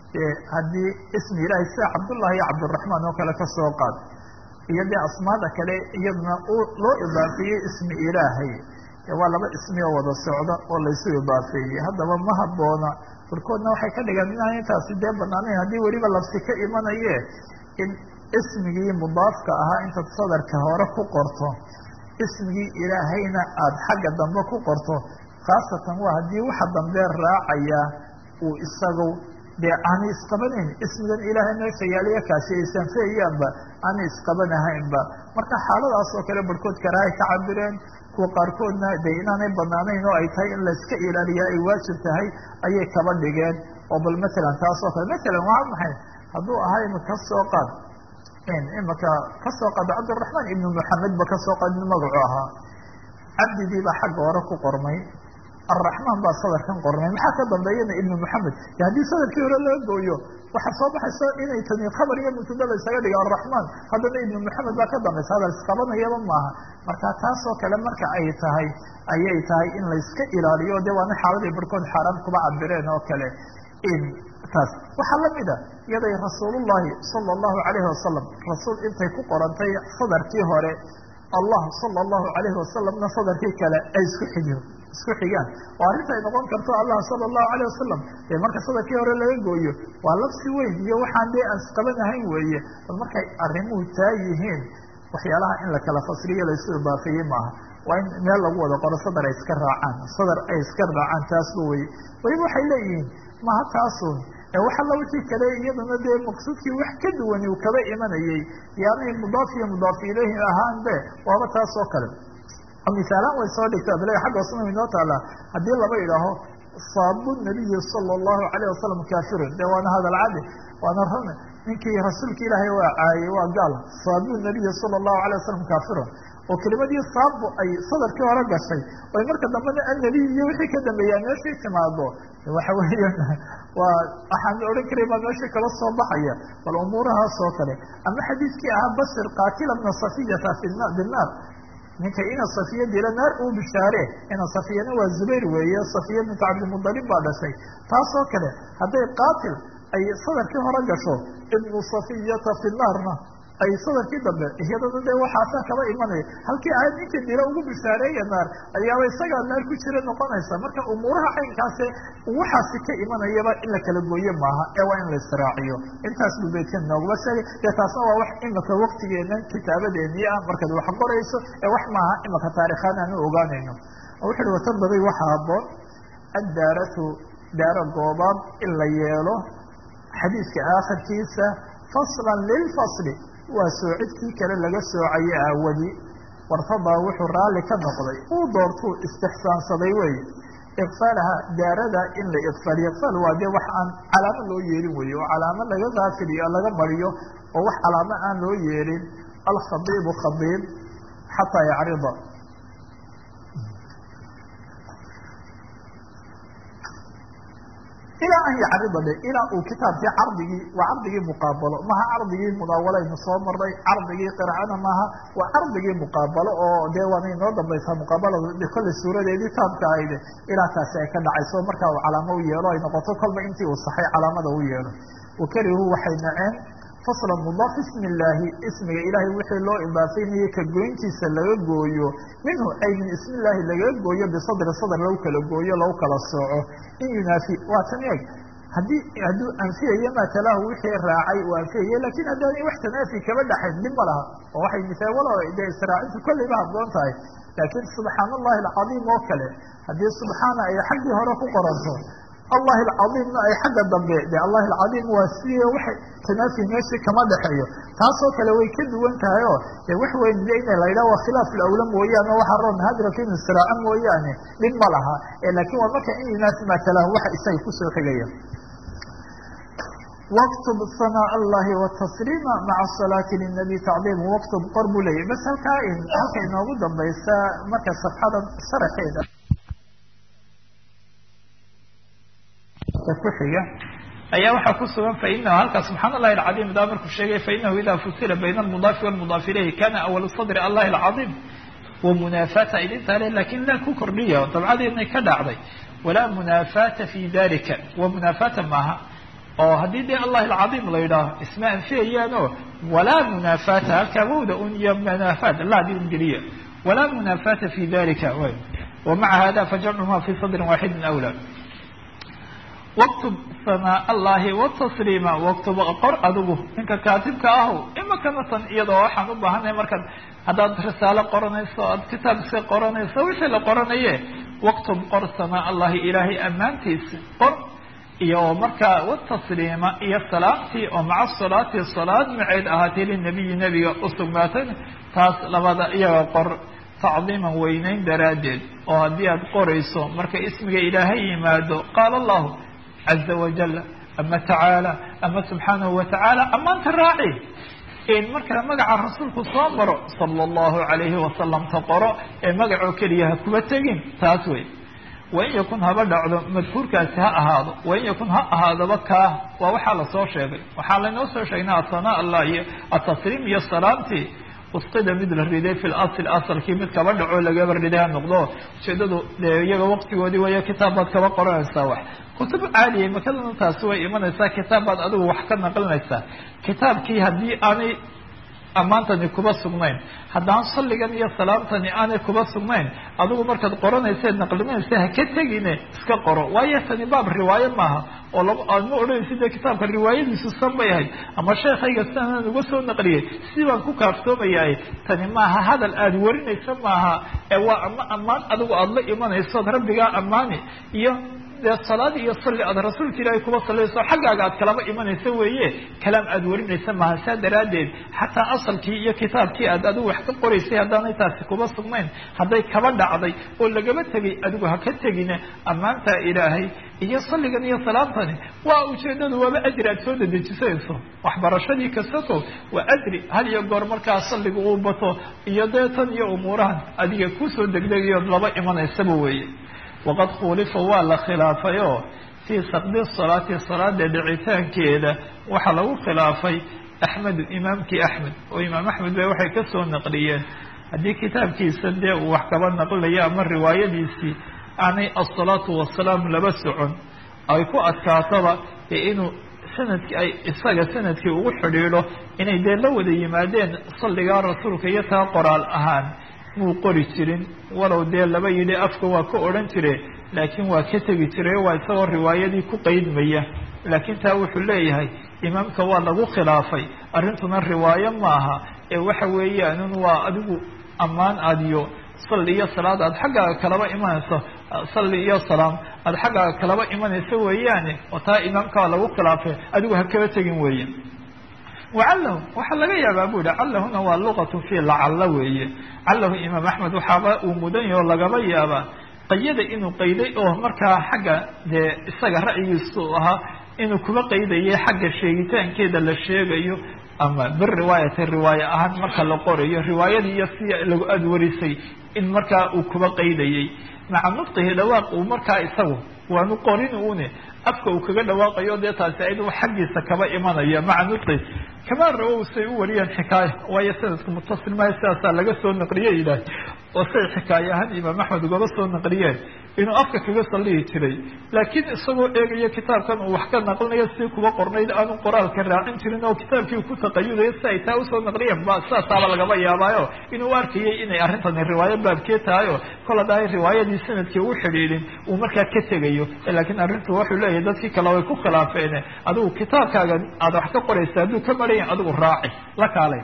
haddii ismi ilaahay sida cabdullahi iyo cabdiraxmaan oo kale kasoo qaad iyo dee asmaada kale iyaduna loo idaafeeyey ismi ilaahay waa laba ismi oo wada socda oo laysu idaafeeyey haddaba ma haboona barkoodna waxay ka dhigaan inaan intaasi dee banaanayn haddii weliba labsi ka imanaye in ismigii mudaafka ahaa intaad sadarka hore ku qorto ismigii ilaahayna aada xagga dambe ku qorto khaasatan waa haddii waxa dambe raacaya uu isagu dee aanay isqabanayn ismigan ilaahay meesha yaaliya kaasi aysan feeyaanba aanay isqabanahaynba marka xaaladaas oo kale barhkood karaahay ka cabireen kuwa qaarkoodna dee inaanay banaanayn oo ay tahay in layska ilaaliya ay waajib tahay ayay kaba dhigeen oo bal matalan taas oo kale matalan waa maxay hadduu ahaa imaka soo qaad imaka kasoo qaado cabdiraxmaan ibnu maxamed ba kasoo qaad inu magacu ahaa cabdigiibaa xagga hore ku qormay arraxmaan baa sadarkan qormay maxaa ka dambeeyana ibnu maxamed haddii sadarkii hore laga gooyo waxaa soo baxaysa inay tani khabar iyo mubtada la isaga dhiga arraxmaan haddana ibnu maxamed baa ka dambaysa hadal isqabanayaba maaha marka taasoo kale marka ay tahay ayay tahay in layska ilaaliyo de waana xaaladii barhkood xaaraan kuba cabireen oo kale taas waxaa lamida iyaday rasuulullahi sala allahu alayhi wasalam rasuul intay ku qorantay sadarkii hore allah sala allahu alayhi wasalamna sadarkii kale ay isku xigiyo isku xigaan oo arrinta ay noqon karto allah sala allahu alayh wasalam dee marka sadarkii hore laga gooyo waa labsi weyn iyo waxaan dee aan isqabanahayn weeye bal markay arrimuhu taa yihiin waxyaalaha in la kala fasriyo laysu idaafeeyey maaha waa in meel lagu wada qoro sadar ay iska raacaan sadar ay iska raacaan taasba weye weliba waxay leeyihiin maha taasun wax alla wixii kale iyaduna dee maqsuudkii wax ka duwani uu kaba imanayey yaanay mudaaf iyo mudaaf ilayhi ahaan be waaba taas oo kale misaalaan way soo dhigtaa bale xagga hoosna way noo taalaa haddii laba idhaaho saabu nabiyi sala allahu alayh wasalam kafirun de waana hadal cadi waana run ninkii rasuulka ilaahay waa caayey waa gaal saabu nabiyi sala allahu alayh wasalam kafirun oo kelimadii saabu ay sadarkii hore gashay oy marka dambena annabiy iyo wixii ka dambeeyaa meeshii timaado waxa weeya waa waxaan odhan karay baa meesha kala soo baxaya bal umuurahaas oo kale ama xadiidkii ahaa basir qaatila bna safiyata binaar ninka ina safiya dila naar uu bishaare ina safiyana waa zubayr weeye safiya bintu cabdimudalib baa dhashay taasoo kale hadday qaatil ay sadarkii hore gasho ibnu safiyata fi naarna ay sadarkii dambe iyadana dee waxaasaa kaba imanaya halkii ahayd ninkii dila ugu bishaareeya naar ayaaba isagaa naar ku jira noqonaysa marka umuuraha caynkaase waxaasi ka imanayaba in la kala gooye maaha ee waa in la israaciyo intaas buu beydkan nooguma sheegay dee taasna waa wax imika waktigeenan kitaabadeennii ah markaad wax qorayso ee wax maaha imika taarikhaan aanu ogaanayno wuxu uhi watardabay waxaa haboon addaaratu daaro goobaad in la yeelo xadiidka aakhirkiisa faslan lilfasli waa soocidkii kale laga soocaye aawadi wartadaa wuxuu raalli ka noqday uu doortuu istixsaansaday weeye iqfaalaha daarada in la iqfaaliyo iqfaal waa dee wax aan calaamo loo yeelin weeye oo calaamo laga gaafiliyo laga mariyo oo wax calaamo aan loo yeelin alkhadiibu khadiib xataa yacrida ilaa an yacrida dhe ilaa uu kitaabkii cardigii waa cardigii muqaabalo maha cardigii mudaawaleynu soo maray cardigii qircana maaha waa cardigii muqaabalo oo dee waana inoo dambaysaa muqaabalada kolley suuradeedii taabka ahayde ilaa taasi ay ka dhacayso markaa uu calaamo u yeelo ay noqoto kolba intii uu saxay calaamada u yeelo wakarihuu waxay naceen fasla mudaaf ismi illaahi ismiga ilaahay wixii loo idaafeynayay ka goyntiisa laga gooyo minhu ay min ismi illaahi lagaga gooyo bisadri sadr lagu kala gooyo lagu kala sooco in yunaafi waa tan eeg haddii hadduu anfiyayo matalaahu wixii raacay uu anfiyayo lakin haddaanay wax tanaafi kaba dhaxayn dhib ma laha oo waxay misaawalo dee israacintu kolleyba habboon tahay laakiin subxaan allahi alcadiim oo kale haddii subxaana ay xaggii hore ku qoranto allahi alcadiimna ay xagga dambe de allahi alcadiim waa sidii waxay tanaafi meeshii kama dhexeeyo taasoo kale way ka duwan tahay oo de wax weyn de ina la yidhaha waa khilaaf lawla mooyaane waxaa roon hadraka inu siraaco mooyaane dhib ma laha lakin waa marka in yunaasi matalahu waxa isaga kusoo xigaya wktb sanaa allahi wtasliima maca salaati linabi tacdiim waktub qor buu leeyahy bas halkaa halka inoogu dambaysa marka safxada sharaxeeda ku xiga ayaa waxaa ku sugan fainahu halkaa subxaan allahi alcadiim daa markuu sheegay fainahu ida fusila bayna almudaafi walmudaaf ilayhi kana awal sadri allahi alcadiim wamunaafata idintaa le lakin la ku kordhiya dabcadeednay ka dhacday walaa munaafata fi dalika wamunaafata maaha oo haddii dee allahi alcadiim la yidhaaho isma anfiyayaano walaa munaafata halkaa wowda un iyo munaafaat laadi un geliya walaa munaafata fi dalika wamaca hada fajamcuhuma fi sadrin waaxidin awla waktub sanaa allahi watasliima waktub qor adigu ninka kaatibka ahu imakana tan iyadoo waxaan u baahanay markaad haddaad risaalo qoranayso aad kitaab iska qoranayso wixii la qoranaye waktub qor sanaa allahi ilaahay ammaantiisa qor iyo markaa watasliima iyo salaamtii oo maca salaati salaad maceed ahaatay linabiyi nebiga usugnaatay taas labada iyaga qor tacdiiman weyneyn daraaddeed oo haddii aad qorayso marka ismiga ilaahay yimaado qaala allahu caza wajal ama tacaala ama subxaanahu watacaala amaanta raaci in markaa magaca rasuulku soo maro sala allahu calayhi wasalam ta qoro ee magacoo keliya ha kuba tegin taas wey wain yakun haba dhacdo madkuurkaasi ha ahaado wain yakun ha ahaadoba kaa waa waxaa lasoo sheegay waxaa laynoo soo sheegnay asanaa allah iyo atasliim iyo salaamtii usqida mid la riday fi lasl asalkii mid kaba dhaco lagaba riday ha noqdo ujeedadu dee iyaga waqtigoodii waya kitaab baad kaba qoranaysaa wax kutub caaliya makadana taasi way imanaysaa kitaab baad adigu wax ka naqlinaysaa kitaabkii haddii aanay ammaantani kuba sugnayn haddaan salligan iyo salaamtani aanay kuba sugnayn adigu markaad qoranayseed naqlinaysa ha ka tegine iska qoro waayo tani baab riwaayo maaha oo laba aad ma odhanaysi dee kitaabka riwaayadiisu san bay ahayd ama sheekhayga sidaanaan uga soo naqliyay si baan ku kaaftoomayahay tani maaha hadal aada warinaysa maaha ee waa ama ammaan adigu aada la imanaysood rabbigaa ammaani iyo dee salaad iyo salli aad rasuulka ilaahay kuba sallayso xaggaaga aad kalaba imanaysa weeye kalaam aada warinaysa maaha saa daraaddeed xataa asalkii iyo kitaabkii aad adigu wax ka qoraysay haddaanay taasi kuba sugnayn hadday kaba dhacday oo lagaba tegay adigu ha ka tegine ammaantaa ilaahay iyo salligan iyo salaamtani waa ujeedadu waaba ajri aad soo dedejisanayso waxbarashadii kastato waa ajri hal iyo goor markaa salliga uu bato iyo dee tan iyo umuurahan adiga kusoo degdegayood laba imanaysaba weeye waqad khulifa waa la khilaafay oo fii saqdi salaati salaada dhicitaankeeda waxaa lagu khilaafay axmedu imaamkii axmed oo imaam axmed ba waxay kasoo naqliyeen haddii kitaabkiisa dee uu wax kaba naqlilayo ama riwaayadiisii aanay asalaatu wasalaam laba socon ay ku adkaataba ee inuu sanadki ay isaga sanadkii ugu xidhiidho inay dee la wada yimaadeen salligaa rasuulka iyo taa qoraal ahaan muu qori jirin walow dee laba yidhi afka waa ka odhan jire laakiin waa ka tegi jiray waa isagoo riwaayadii ku qeydmaya laakiin taa wuxuu leeyahay imaamka waa lagu khilaafay arrintuna riwaayo maaha ee waxa weeyaan waa adigu ammaan adiyo salli iyo salaad aad xaggaaga kalaba imanayso salli iyo salaam aad xaggaaga kalaba imanayso weeyaane oo taa imaamka waa lagu khilaafay adigu ha kaba tegin weeye wacallahu waxaa laga yaabaa bu yihi callahuna waa luqatu fi lacalla weeye callahu imaam axmed waxaaba uu mudan yaho lagaba yaabaa qayada inuu qayday oo markaa xagga dee isaga ra'yigiisu ahaa inuu kuba qaydayay xagga sheegitaankeeda la sheegayo ama biriwaayati riwaaye ahaan marka la qorayo riwaayadii iyo si lagu adwarisay in markaa uu kuba qaydayay maca nudqihi dhawaaq uu markaa isagu waanu qorin une afka uu kaga dhawaaqayo dee taasi ayadu xaggiisa kaba imanaya maca nutqi kamaa rawow say u wariyeen xikaaya waayo sanadku mutasil maayo sidaasaa laga soo naqliye ilaah oo say xikaaye ahaan imaam axmed ugaba soo naqliyeen inuu afka kaga salihi jiray laakiin isagoo eegayo kitaabkan uu wax ka naqlinayo si kuba qornayd aanu qoraalka raacin jirin oo kitaabkii ku taqayudayo si ay taa usoo naqliyeen ba sidaasaaba lagaba yaabaayo inuu arkayay inay arrintani riwaayo baabkee tahay oo kol haddaay riwaayadii sanadkii u xidhiidhin uu markaa ka tegayo laakiin arrintu wuxuu leeyahay dadkii kale way ku khilaafeen adigu kitaabkaaga aad wax ka qoraysa hadduu ka maran yahay adigu raaci la kaalay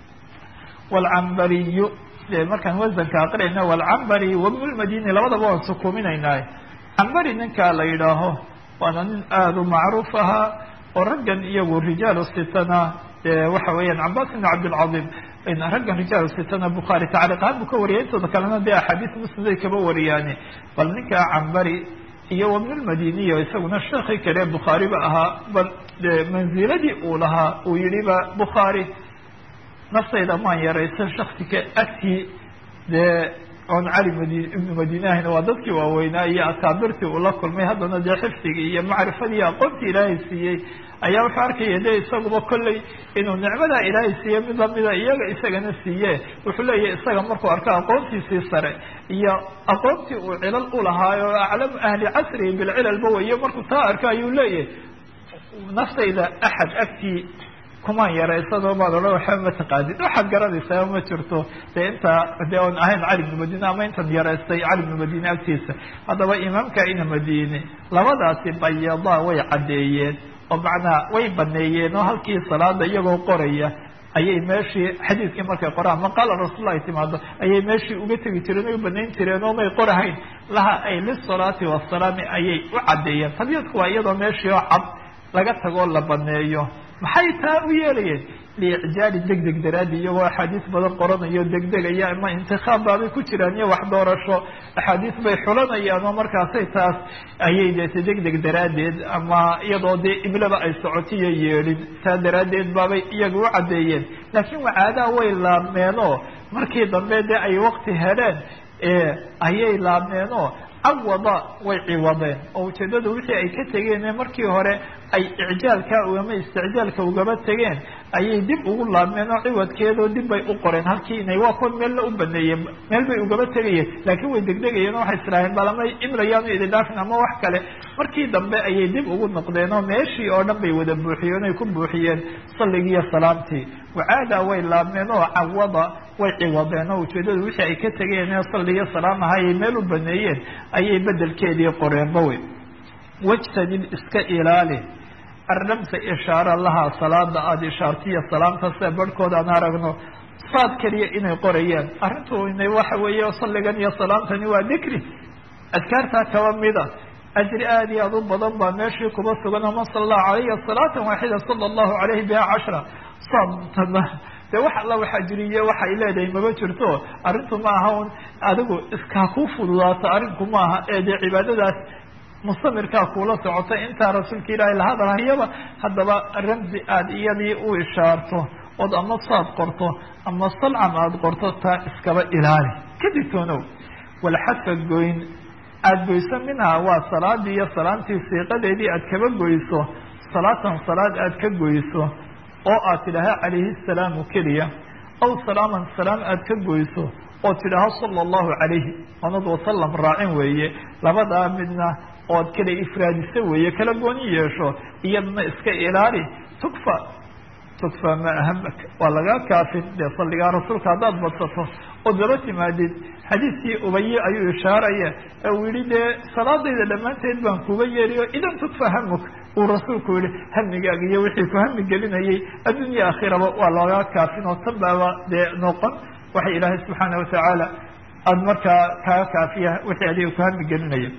walcambariyu markaan wasanka aqrinayna walcambari wabnulmadini labadaba waan sukuuminaynaa cambari ninkaa la yidhaaho waana nin aada u macruuf ahaa oo raggan iyagu rijaalu sitana waxa weeyaan cabaas ibn cabdilcadiim raggan rijaalu sitana bukhaari tacliiq ahaan buu ka wariyay intooda kalena dee axaadiis musliday kaba wariyaane bal ninkaa cambari iyo wabnulmadiniyo isaguna sheekii kale bukhaariba ahaa bal manziladii uu lahaa uu yihi ba bukhaari naftayda maan yaraysan shaksika agtii dee oon cali madi ibnu madine ahayna waa dadkii waaweynaa iyo akaabirtii uu la kulmay haddana dee xifdigii iyo macrifadii iyo aqoontii ilaahay siiyey ayaa wuxuu arkaya de isaguba kolley inuu nicmadaa ilaahay siiye mid lamida iyaga isagana siiye wuxuu leeyahay isaga markuu arko aqoontiisii sare iyo aqoontii uu cilal ulahaayo aclamu ahli casrihi bilcilalba weyo markuu taa arko ayuu leeyahay naftayda axad agtii kumaan yaraysadoo baad odhan waxba ma taqaanid waxaad garanaysaa ma jirto dee intaa dee oon ahayn cali bnu madine ama intan yaraystay cali bnu madine agtiisa haddaba imaamka ina madine labadaasi bayadaa way caddeeyeen oo macnaa way baneeyeen oo halkii salaada iyagoo qoraya ayay meeshii xadiidkii markay qoraan maqaala rasuul ay timaado ayay meeshii uga tegi jireen oy banayn jireen oo may qorahayn laha ay lisalaati wasalaami ayay u caddeeyeen tabiyadku waa iyadoo meeshii oo cad laga tagoo la baneeyo maxay taa u yeelayeen liicjaali deg deg daraadi iyagoo axaadiis badan qoranayo degdegaya ama intikaab baabay ku jiraan iyo wax doorasho axaadiis bay xulanayaan oo markaasay taas ayay deete deg deg daraaddeed ama iyadoo dee iblaba ay socotiyo yeedhin taa daraaddeed baabay iyaga u caddeeyeen laakiin wacaadaha way laabmeenoo markii dambe dee ay wakti heleen ayay laabmeenoo cawada way ciwadeen oo ujeedada wixii ay ka tegeen markii hore ay icjaalka ama isticjaalka ugaba tegeen ayay dib ugu laabmeen oo ciwadkeedoo dib bay u qoreen halkii inay waa kuwa meella u baneeyeen meel bay ugaba tegayeen laakiin way degdegayeen oo waxay islaaheen bal ama imlayaanu idin dhaafin ama wax kale markii dambe ayay dib ugu noqdeen oo meeshii oo dhan bay wada buuxiyeen ay ku buuxiyeen salligii iyo salaamtii wacaada way laabmeen oo cawada way ciwadeen oo ujeedada wixii ay ka tegeen ee salligiyo salaam aha ayay meel u baneeyeen ayay bedelkeedii qoreenba wey wajtanib iska ilaali arramsa ishaara lahaa salaada aada ishaartiyo salaamta sida barhkood aan aragno saad keliya inay qorayaan arrintu ina waxa weeye salligan iyo salaamtani waa dikri adkaartaa kaba mida ajri aada iyo aad u badan baa meeshii kuba sugan man sala allahu calayhi salaatan waaxida sala allahu calayhi biha cashra saamtana de wax alla waxaa jiriye waxay leedahay maba jirto arrintu ma aha un adigu iskaa ku fududaato arrinku ma aha ee dee cibaadadaas mustamirkaa kuula socota intaa rasuulka ilaahay la hadalhayaba haddaba ramsi aada iyadii u ishaarto ood ama saad qorto ama salcam aada qorto taa iskaba ilaali ka digtoonow walxadka goyn aada goyso minhaa waa salaadii iyo salaamtii siiqadeedii aad kaba goyso salaatan salaad aad ka goyso oo aad tidhaaha calayhi salaamu keliya aw salaaman salaam aad ka goyso oo tidhaaho sala allahu calayhi onad wasalam raacin weeye labadaa midna ood kala ifraadiso weeye kala gooni yeesho iyadana iska ilaali tukfa tukfa ma ahamak waa lagaa kaafin dee salligaa rasuulka haddaad badsato ood laba timaadid xadiidkii ubaye ayuu ishaaraya ee uu yihi dee salaadayda dhammaanteed baan kuga yeeriyo idan tukfa hamuk uu rasuulku yihi hamigaaga iyo wixii ku hami gelinayay addunya aakhiraba waa lagaa kaafin oo tan baaba dee noqon waxa ilaahay subxaana watacaala aada markaa kaga kaafiya wixii adiga ku hami gelinaya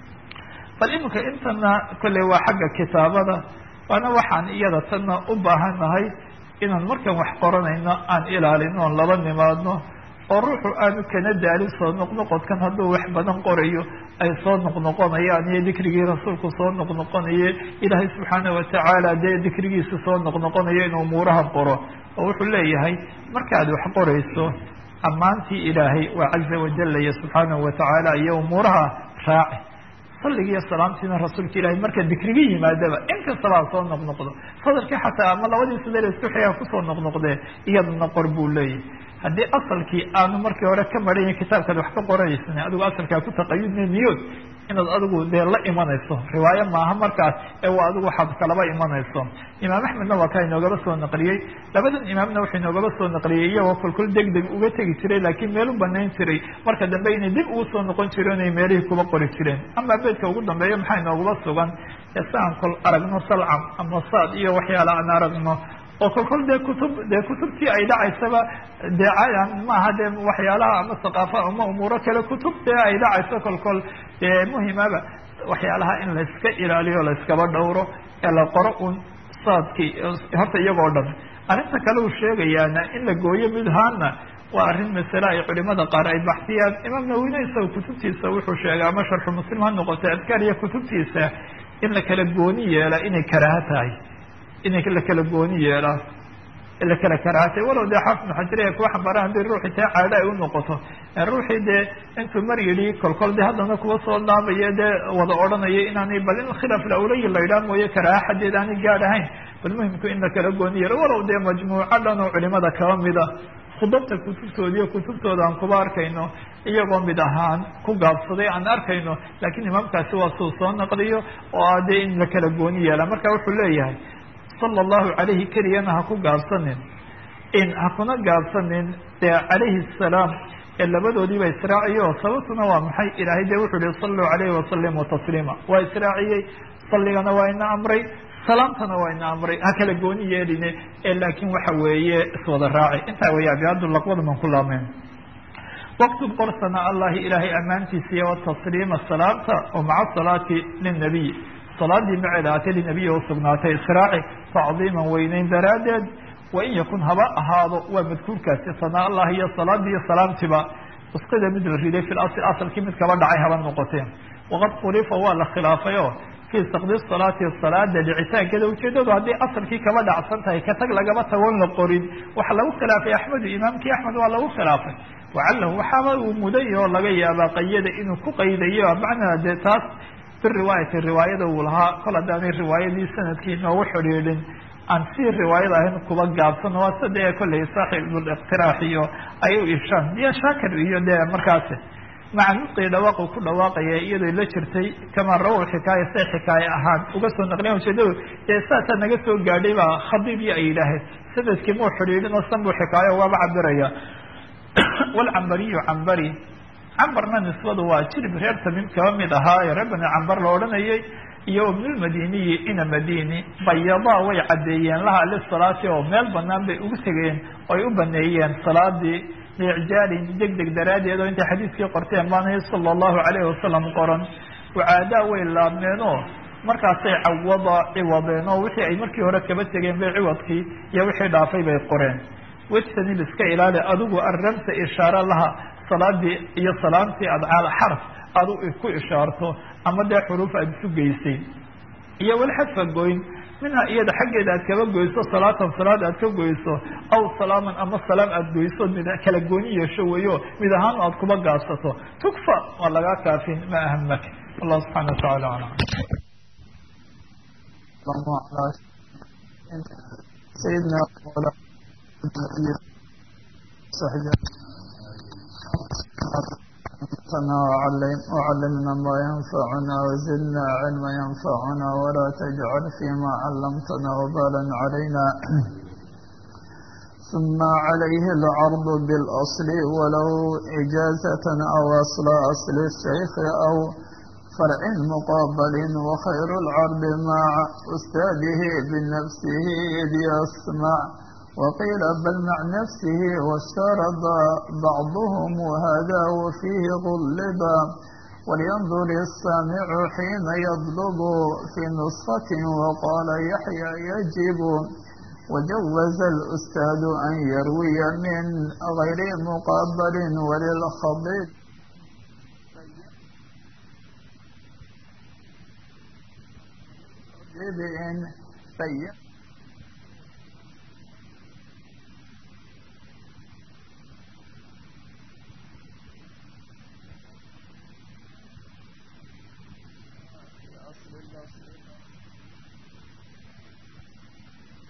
bal iminka intana kolley waa xagga kitaabada waana waxaan iyada tanna u baahannahay inaan markaan wax qoranayno aan ilaalino oon laba nimaadno oo ruuxu aanu kana daalin soo noqnoqodkan hadduu wax badan qorayo ay soo noqnoqonayaan iyo dikrigii rasuulku soo noqnoqonaye ilaahay subxaana watacaala dee dikrigiisa soo noqnoqonayo inuu umuuraha qoro oo wuxuu leeyahay markaad wax qorayso ammaantii ilaahay waa caza wajalla iyo subxaanahu watacaala iyo umuuraha raaci salligiiyo salaamtiina rasuulka ilahi marka dikriga yimaadaba inkastaba ha soo noqnoqdo sadarkii xataa ama labadii sadee isku xigaa kusoo noqnoqdee iyadana qor buu leeyahy haddii asalkii aanu markii hore ka maran kitaabkaad wax ka qoraysan adigu asalkaa ku taqayudna niyood inaad adigu dee la imanayso riwaayo maaha markaas ee waa adigu waxaad kalaba imanayso imaam axmedna waa kaa inoogaba soo naqliyey labadan imaamna wuxuu inoogaba soo naqliyey iyagoo kolkol deg deg uga tegi jiray laakiin meel u banayn jiray marka dambe inay dib ugu soo noqon jireen inay meelihii kuba qori jireen ama beedka ugu dambeeya maxaa inoogaba sugan si aan kol aragno salcam ama saad iyo waxyaala aan aragno oo kolkol dee kutub dee kutubtii ay dhacaysaba dee maaha dee waxyaalaha ama saqaafa ama umuuro kale kutub dee ay dhacayso kolkol dee muhimaba waxyaalaha in layska ilaaliyo layskaba dhowro ee la qoro un saadkii horta iyagoo dhan arrinta kale uu sheegayaana in la gooyo midhaana waa arrin masale ay culimada qaar ay baxsiyaan imaam nawine isaga kutubtiisa wuxuu sheegay ama sharxu muslim ha noqotay adkaar iyo kutubtiisa in la kala gooni yeela inay karaaha tahay inay la kala gooni yeelaan la kala karaatay walow dee xaafid maxajiriya kuwa xambaaran haddii ruuxii taa caado ay unoqoto ruuxii dee intuu mar yidhi kolkol de haddana kuwa soo dhaabaya dee wada odhanaya inaanay bal in khilaaf lawlayi la idhaa mooye karaaha xadeed aanay gaad ahayn bal muhimku in la kala gooni yeelo walow dee majmuuco dhan oo culimada kaba mida khudabta kutubtooda iyo kutubtooda aan kuba arkayno iyagoo mid ahaan ku gaabsaday aan arkayno laakiin imaamkaasi waa suu soo naqliyo oo ah dee in la kala gooni yeela marka wuxuu leeyahay sala allahu calayhi keliyana ha ku gaabsanin in ha kuna gaabsanin dee calayhi asalaam ee labadoodiiba israaciyo sababtuna waa maxay ilaahay dee wuxuu yihi saluu calayhi wasalimu tasliima waa israaciyey salligana waa ina amray salaamtana waa ina amray ha kala gooni yeeline ee laakiin waxa weeye iswada raaci intaa weya abiadu laqbada man ku laameen waktub qorsana allahi ilaahay ammaantiisa iyo watasliima salaamta oo maca salaati linabiy salaadii maceeda aatay linabiyi usugnaatay israaci tacdiiman weyneyn daraaddeed wain yakun haba ahaado waa madkuurkaasi sanaa allah iyo salaadii iyo salaamtiba usqida mid la riday fi lasl asalkii mid kaba dhacay haba noqoteen waqad khulifa waa la khilaafay oo fii sakdi salaati salaada dhicitaankeeda ujeedadu haddii asalkii kaba dhacsan tahay ka tag lagaba tagoon la qorin waxa lagu khilaafay axmedu imaamkii axmed waa lagu khilaafay wacalahu waxaaba uu muday oo laga yaabaa qayada inuu ku qaydayo macnaa dee taas biriwaayati riwaayada uu lahaa kol haddaanay riwaayadii sanadkii noogu xidhiidhin aan si riwaayada ahayn kuba gaabsano waa sida dee kolley saaxibuliqtiraax iyo ay u ishaan iyo shaakir iyo dee markaasi maca nudqii dhawaaqu ku dhawaaqaya iyadoo la jirtay kamaa rawow xikaaya say xikaaye ahaan uga soo naqliyan ujeedadu dee saasaa naga soo gaadhay baa khadiib iyo ay yidhaaheen sanadkii muu xidhiidhin oo san buu xikaayo waaba cabiraya walcambariyu cambari cambarna nisbadu waa jirib reer tamim kaba mid ahaa ee reer bani cambar la odhanayay iyo ibnulmadiniyi ina madini bayadaa way caddeeyeen laha lisalaati oo meel banaan bay ugu tegeen oo ay u baneeyeen salaadii liicjaalin deg deg daraaddeed oo intay xadiiskii qorteen baanahi sala allahu calayhi wasalam qoran wacaadaa way laabmeenoo markaasay cawada ciwadeen oo wixii ay markii hore kaba tegeen bay ciwadkii iyo wixii dhaafay bay qoreen wejtanib iska ilaali adigu arramta ishaare laha salaadii iyo salaamtii aad caal xarf adu ku ishaarto ama dee xuruuf aada isu geysay iyo walxadfa goyn minha iyada xaggeeda aad kaba goyso salaatan salaad aad ka goyso aw salaaman ama salaam aada goyso mid kala gooni yeesho weyo mid ahaan aad kuba gaabsato tukfa waa lagaa kaafin ma ahamak wallahu subxana wataala alam sayidna وعلمنا ما ينفعنا وزدنا علما ينفعنا ولا تجعل فيما علمتنا وبالا علينا ثم عليه العرض بالأصل ولو إجازة أو أصل أصل الشيخ أو فرع مقابل وخير العرض مع أستاذه بنفسه إذ يسمع وقيل بل مع نفسه واشترط بعضهم وهذا وفيه غلبا ولينظر السامع حين يطلب في نسخة وقال يحيى يجب وجوز الأستاذ أن يروي من غير مقابل وللخضيب إن بين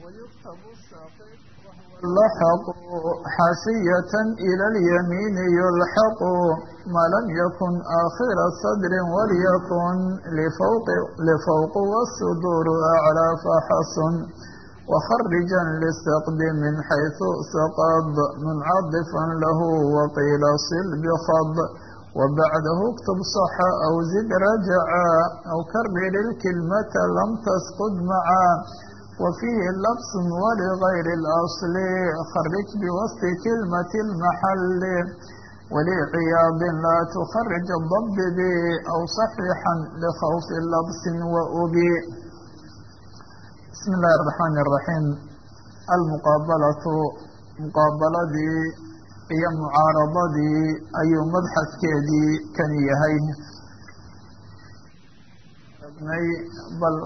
لحق حاشية إلى اليمين يلحق ما لم يكن آخر صدر وليكن لفوق, لفوق والصدور أعلى فحصن وخرجا للسقد من حيث سقط منعطفا له وقيل صل بخض وبعده اكتب صح أو زد رجعا أو كرر الكلمة لم تسقط معا وفيه لبس ولغير الأصل خرج بوسط كلمة المحل ولعياض لا تخرج الضب بي أو صحيحا لخوف لبس وأبي بسم الله الرحمن الرحيم المقابلة مقابلدي iyo mucaaradadii ayuu madxadkeedii kan yahay bal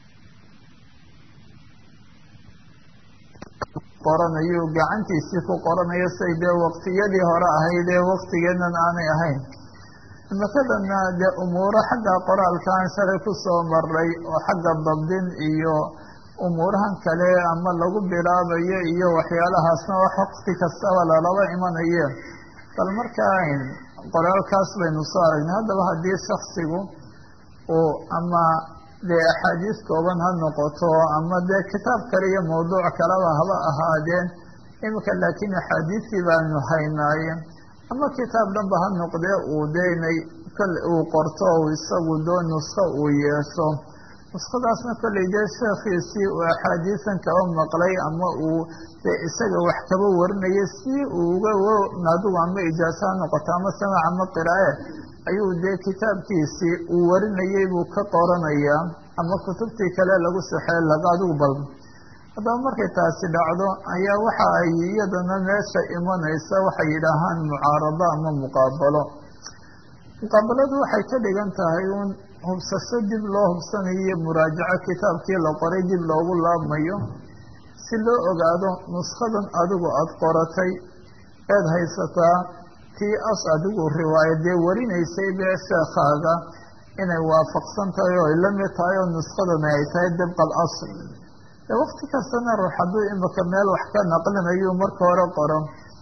qoranayu gacantiisii ku qoranayo say dee waqtiyadii hore ahayd ee waqtigeednan aanay ahayn imakadana dee umuuro xagga qoraalkaan shalay kusoo maray oo xagga dabdin iyo umuurahan kale ama lagu bilaabayo iyo waxyaalahaasna wax waqti kastaba lalaba imanaye bal markaa qoraalkaas baynu soo aragnay haddaba haddii shaksigu uu ama dee axaadiis kooban ha noqoto ama dee kitaab kale iyo mawduuc kaleba haba ahaadeen imika laakiin axaadiistii baanu haynaaye ama kitaab dhanba ha noqdee uu deynay kole uu qorto o isagu doo nusko uu yeesho nuskadaasna kollay dee sheekhiisii uu axaadiisan kaba maqlay ama uu dee isaga wax kaba warinaya si uu uga adigu ama ijaaso ha noqoto ama samac ama qiraae ayuu dee kitaabkiisii uu warinayay buu ka qoranayaa ama kutubtii kale lagu saxee laga adigu bal haddaba markay taasi dhacdo ayaa waxa ay iyadana meesha imanaysa waxay yidhaahaan mucaarado ama muqaabalo muqaabaladu waxay ka dhigan tahay uun hubsasho dib loo hubsanayo muraajaco kitaabkii la qoray dib loogu laabmayo si loo ogaado nuskadan adigu aada qoratay eed haysataa tii as adigu riwaayadee warinaysay bee sheekhaaga inay waafaqsan tahay oo ay la mid tahay oo nuskadani ay tahay dibqa al asl dee wakti kastana ruux hadduu imika meel wax ka naqlinayu marka hore qoro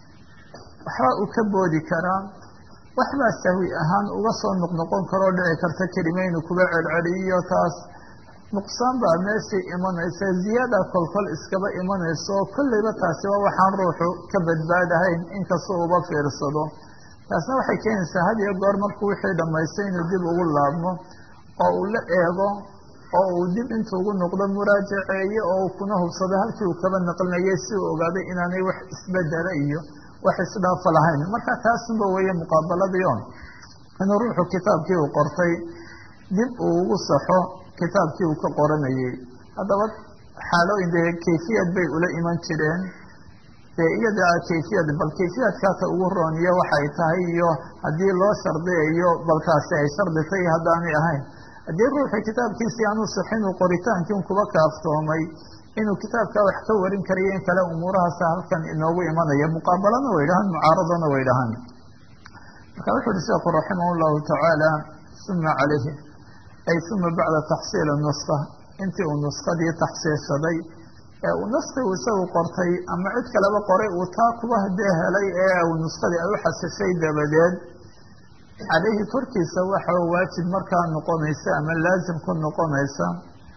waxba uu ka boodi karaa waxbaa sahwi ahaan uga soo noqnoqon karoo dhici karta kelimeynu kuga celceliyo taas nuqsaan baa meeshii imanaysa ziyaada kolkol iskaba imanayso oo kolleyba taasiba waxaan ruuxu ka badbaadahayn inkastoo uba fiirsado taasna waxay keenaysaa had iyo goor markuu wixii dhammaystay inuu dib ugu laabmo oo uu la eego oo uu dib intuu ugu noqdo muraajaceeye oo uu kuna hubsado halkii uu kaba naqlinayay si uu ogaaday inaanay wax isbedela iyo wax isdhaafa lahayn marka taasunba weeye muqaabaladii on inuu ruuxu kitaabkii uu qortay dib uu ugu saxo kitaabkii uu ka qoranayay haddaba xaalooyin dee kayfiyad bay ula iman jireen dee iyada kayfiyad bal kayfiyadkaata ugu rooniyo waxay tahay iyo haddii loo shardiyayo balkaasi ay sharditay haddaanay ahayn haddii ruuxu kitaabkiisii aanu saxin uu qoritaankii kuba kaaftoomay inuu kitaabkaa wax ka warin karayo in kale umuurahaasa halkan inoogu imanaya muqaabalana way dhahaan mucaaradana way dhahaan marka wuxu uhi sheekhu raximah llahu tacaala uma calayhi ay uma bacda taxsiili nuska intii uu nuskadii taxsiilshaday ee uu naski uu isagu qortay ama cid kaleba qoray uu taa kuba hadee helay ee uu nuskadii ay u xasishay dabadeed calayhi korkiisa waxa waajib markaa noqonaysa ama laazim ku noqonaysa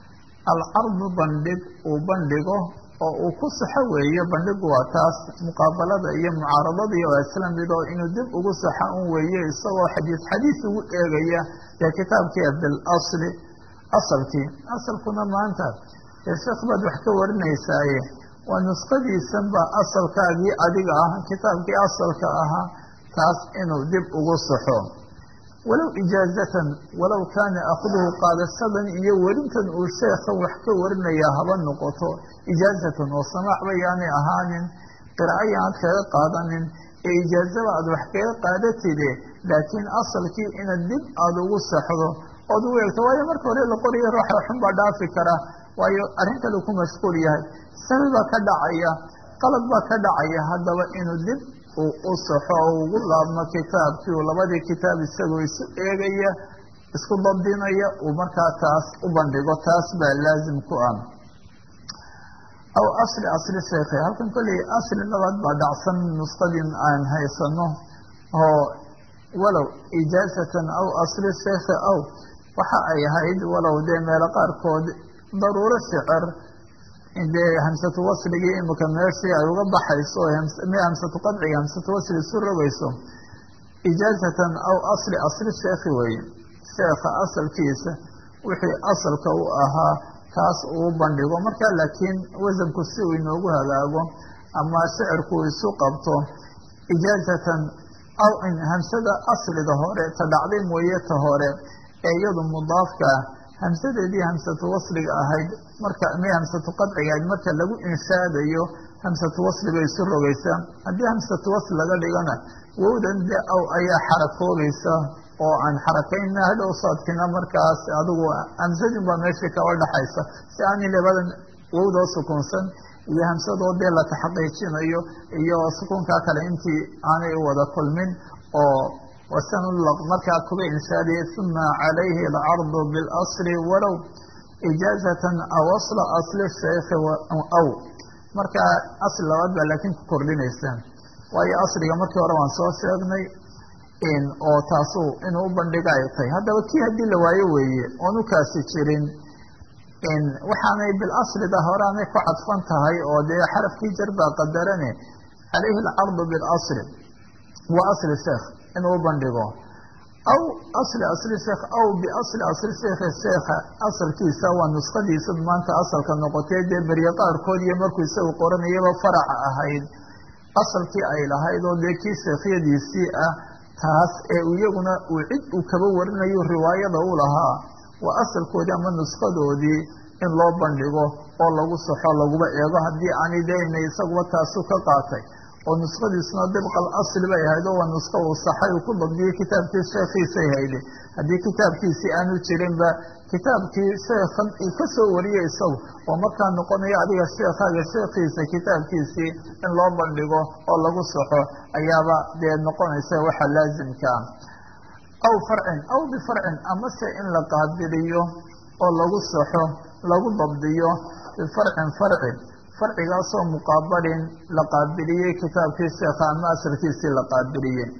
alcardu bandhig uu bandhigo oo uu ku saxo weeye bandhigu waa taas muqaabalada iyo mucaaradadii oo isla mid oo inuu dib ugu saxa un weeye isagoo xadiis xadiis ugu eegaya dee kitaabkii bilasli asalkii asalkuna maanta dee sheekh baad wax ka warinaysaaye waa nuskadiisan ba asalkaagii adiga ah kitaabkii asalka ahaa taas inuu dib ugu saxo walow ijaazatan walow kaana akduhu qaadashadan iyo werintan uu sheekhan wax ka warinayaa haba noqoto ijaazatan oo samaaxba yaanay ahaanin qiraaco yaanad kaga qaadanin ee ijaazaba aad wax kaga qaadatide laakiin asalkii inaad dib aada ugu saxdo ood u eegto waayo marka hore la qorayo ruuxa xun baa dhaafi kara waayo arrin kale ku mashquul yahay sabi baa ka dhacaya qalad baa ka dhacaya haddaba inuu dib uu u saxo oo ugu laabmo kitaabkii uu labadii kitaab isagoo isu eegaya isku dabdinaya uu markaa taas u bandhigo taas baa laazim ku ah aw asli asli sheekhi halkan kolley asli labaad baa dhacsan nusqadin aan haysano oo walow ijaazatan aw asli sheekhi aw waxa ay ahayd walow dee meelo qaarkood daruuro shicir dee hamsatu wasligii imika meeshii ay uga baxayso hamsatu qadciga hamsatu wasli isu rogayso ijaazatan aw asli asli sheekhi weeye sheekha asalkiisa wixii asalka u ahaa kaas uu bandhigo markaa laakiin wasanku si uu inoogu hagaago ama shicirku isu qabto ijaazatan aw hamsada aslida hore ta dhacday mooye ta hore ee iyadu mudaafka hamsadeedii hamsatu wasliga ahayd marka mi hamsatu qadciga ahayd marka lagu inshaadayo hamsatu wasli bay isu rogaysaa haddii hamsatu wasli laga dhigana wowdan de aw ayaa xarakoobaysa oo aan xarakayna hadhow saadkina markaas adigu hamsadin baa meeshii kaba dhaxaysa si aanay labadan wowdoo sukunsan iyo hamsadoo dee la taxaqiijinayo iyo sukunkaa kale intii aanay wada kulmin oo wasanulaq markaa kuba inshaadiyay uma calayhi alcardu bilasli walow ijaazatan aw asla asli sheekhi aw markaa asli labaad baa laakiin ku kordhinaysa waayo asliga markii hore waan soo sheegnay oo taasu inuu u bandhiga ay tahay haddaba kii haddii la waayo weeye oonu kaasi jirin waxaanay bilaslida horeanay ku cadfan tahay oo dee xarafkii jar baa qadarane calayhi alcardu bilasli wa asli sheekh inuu u bandhigo aw asli asli sheekh aw biasli asli sheekhi sheekha asalkiisa waa nuskhadiisa maanta asalka noqotee dee berye qaarkood iyo markuu isagu qoranayaba faraca ahayd asalkii ay lahayd oo dee kii sheekhyadiisii ah taas ee iyaguna uu cid uu kaba warinayo riwaayada u lahaa waa asalkoodii ama nuskadoodii in loo bandhigo oo lagu saxo laguba eego haddii aanay dena isaguba taasu ka qaatay oo nuskadiisuna dibqal asli bay ahayd oo waa nuska uu saxay uu ku dabdiyey kitaabkii sheekhiisay hayde haddii kitaabkiisii aanu jirinba kitaabkii sheekhan uu ka soo wariyey isagu oo markaa noqonaya adiga sheekhaga sheekhiisa kitaabkiisii in loo bandhigo oo lagu saxo ayaaba dee noqonaysa waxa laazimkaa aw farcin aw bifarcin amase in la qaabiliyo oo lagu saxo lagu dabdiyo bifarcin farci farcigaasoo muqaabalin la qaabiliyey kitaabkii sheekha ama asalkiisii la qaabiliyey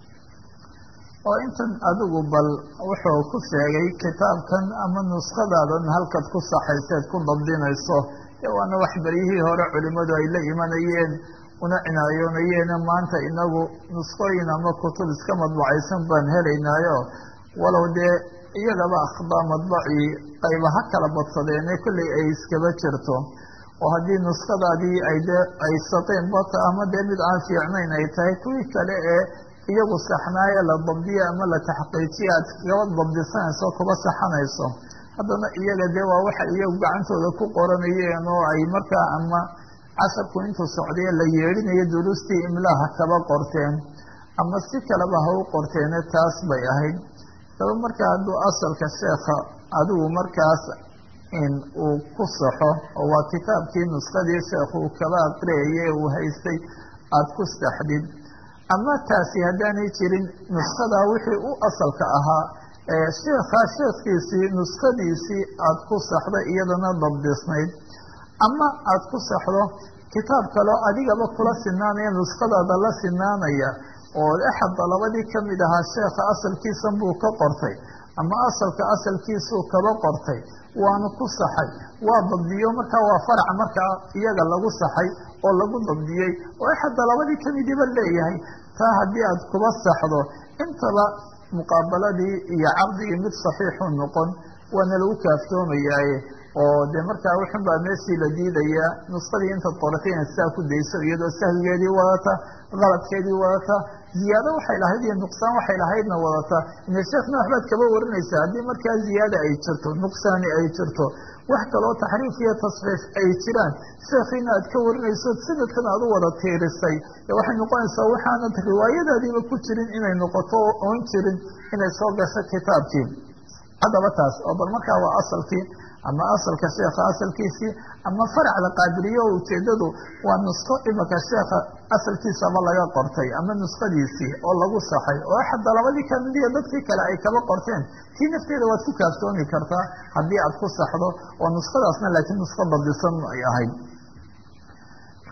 oo intan adigu bal wuxuu ku sheegay kitaabkan ama nuskadaadan halkaad ku saxayseed ku dabdinayso dee waana wax beryihii hore culimadu ay la imanayeen una cinaayoonayeen maanta inagu nuskooyin ama kutub iska madbacaysan baan helaynaayo walow dee iyagaba akhdaa madbacii qayba ha kala badsadeene kolley ay iskaba jirto oo haddii nuskadaadii ay dee ay saqeen bata ama dee mid aan fiicnayn ay tahay kuwii kale ee iyagu saxnaaye la dabdiye ama la taxqiijiye aad gaba dabdisanayso kuba saxanayso haddana iyaga dee waa waxa iyagu gacantooda ku qoranayeen oo ay markaa ama casharku intuu socdaye la yeedhinayo duruustii imlaaha kaba qorteen ama si kaleba ha u qorteene taas bay ahayd daba markaa hadduu asalka sheekha adigu markaas in uu ku saxo oo waa kitaabkii nuskadii sheekhu uu kaba aqriyaye uu haystay aada ku saxdid ama taasi haddaanay jirin nuskadaa wixii u asalka ahaa ee sheekhaa sheekhiisii nuskadiisii aada ku saxdo iyadana dabdisnayd ama aada ku saxdo kitaab kaleo adigaba kula sinaanaya nuskadaada la sinaanaya oo axad dalabadii kamid ahaa sheekha asalkiisan buu ka qortay ama asalka asalkiisuu kaba qortay waanu ku saxay waa dabdiyo markaa waa farac markaa iyaga lagu saxay oo lagu dabdiyey oo axad dalabadii kamidiba leeyahay taa haddii aad kuba saxdo intaba muqaabaladii iyo caqdigii mid saxiixu noqon waana lagu kaaftoomayaaye oo dee markaa wuxun baa meeshii la diidayaa nuskadii intaad qoratay inaad saa ku dayso iyadoo sahwigeedii wadata qaladkeedii wadata ziyaado waxay lahayd iyo nuqsaan waxay lahaydna wadata ine sheekhna waxbaad kaba warinaysaa haddii markaa ziyaada ay jirto nuqsaani ay jirto wax kaloo taxriif iyo tasxiif ay jiraan sheekhiina aad ka warinayso sanadkan aad u wada tiirisay waxay noqonaysaa waxaanad riwaayadaadiiba ku jirin inay noqoto oon jirin inay soo gasho kitaabkii haddaba taas oo bal markaa waa asalkii ama asalka sheekha asalkiisii ama farac la qaabiliyo oo ujeedadu waa nusko imika sheekha asalkiisaba laga qortay ama nuskadiisii oo lagu saxay oo axad dalabadii kamid iyo dadkii kale ay kaba qorteen tii nafteeda waad ku kaaftoomi kartaa haddii aad ku saxdo oo nuskadaasna laakiin nusko dabdisan ay ahayd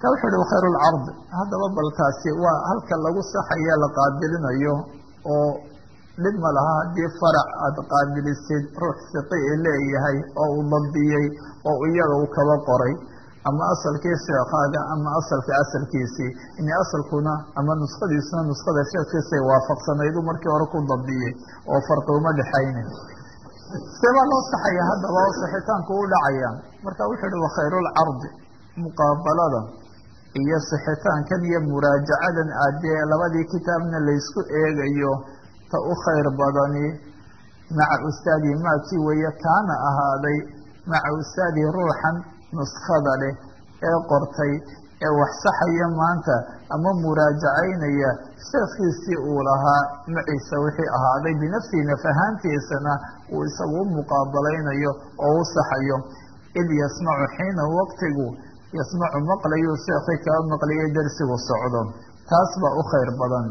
marka wuxuu uhi khayr lcardi haddaba bal taasi waa halka lagu saxaya la qaabilinayo oo dhib ma laha haddii farac aada qaabilisid ruux siqi i leeyahay oo uu dabdiyey oo iyaga uu kaba qoray ama asalkii sheekaaga ama asalka asalkiisii ini asalkuna ama nuskhadiisuna nuskhada sheekhiisay waafaqsanaydu markii hore ku dabdiyey oo farqi uma dhexaynin seebaa loo saxaya haddaba oo sixitaanku u dhacaya marka wuxuu uhi wakhayrulcardi muqaabalada iyo sixitaankan iyo muraajacadan aadee labadii kitaabna laysku eegayo ta u khayr badani maca ustaadii maakii weeye kaana ahaaday maca ustaadii ruuxan nuskhada leh ee qortay ee wax saxaya maanta ama muraajacaynaya sheekhiisii uu lahaa maciisa wixii ahaaday binafsihi nafahaantiisana uu isagu u muqaabalaynayo oo u saxayo id yasmacu xiina waqtigu yasmacu maqlayu sheekhi kaa maqliyay darsigu socdo taas baa u khayr badan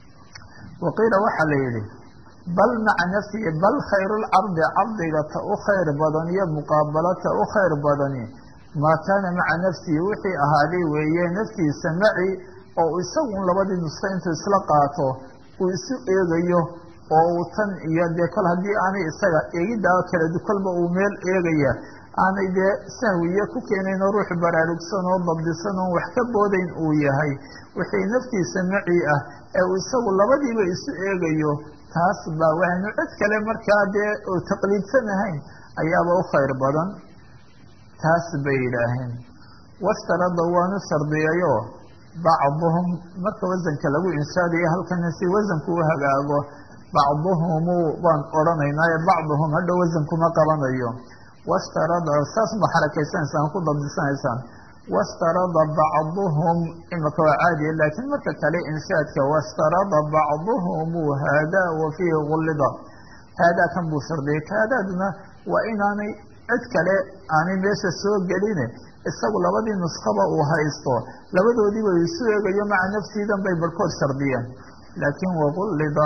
waqiila waxaa la yidhi bal maca nafsihi bal khayrulcardi cardiga ta u khayr badan iyo muqaabalata u khayr badani maa kaana maca nafsihi wixii ahaaday weeye naftiisa maci oo isagun labadii nuska intuu isla qaato uu isu eegayo oo uu tan iyo dee kol haddii aanay isaga eegiddaa kala kolba uu meel eegaya aanay dee sahwiye ku keenayn oo ruux baraarugsan oo dabdisan oon wax ka boodayn uu yahay wixii naftiisa maci ah ee uu isagu labadiiba isu eegayo taas baa waanu cid kale markaa dee oo taqliidsan ahayn ayaaba u khayr badan taas bay yidhaaheen wastarada waanu shardiyayo bacduhum marka wasanka lagu inshaadayo halkana si wasanku u hagaago bacduhumu baan odhanaynaayo bacduhum hadhow wasankuma qabanayo wastarada saas ma xarakaysanaysaa ku dabdisanaysaan wastarada bacduhum imaka waa caadiya laakiin marka kale inshaadka wastarada bacduhumu haadaa wa fiihi gullida haadaa kan buu shardiyay haadaaduna waa inaanay cid kale aanay meesha soo geline isagu labadii nuskaba uu haysto labadoodiiba isu eegayo maca nafsiidan bay barhkood shardiyeen laakiin wagullida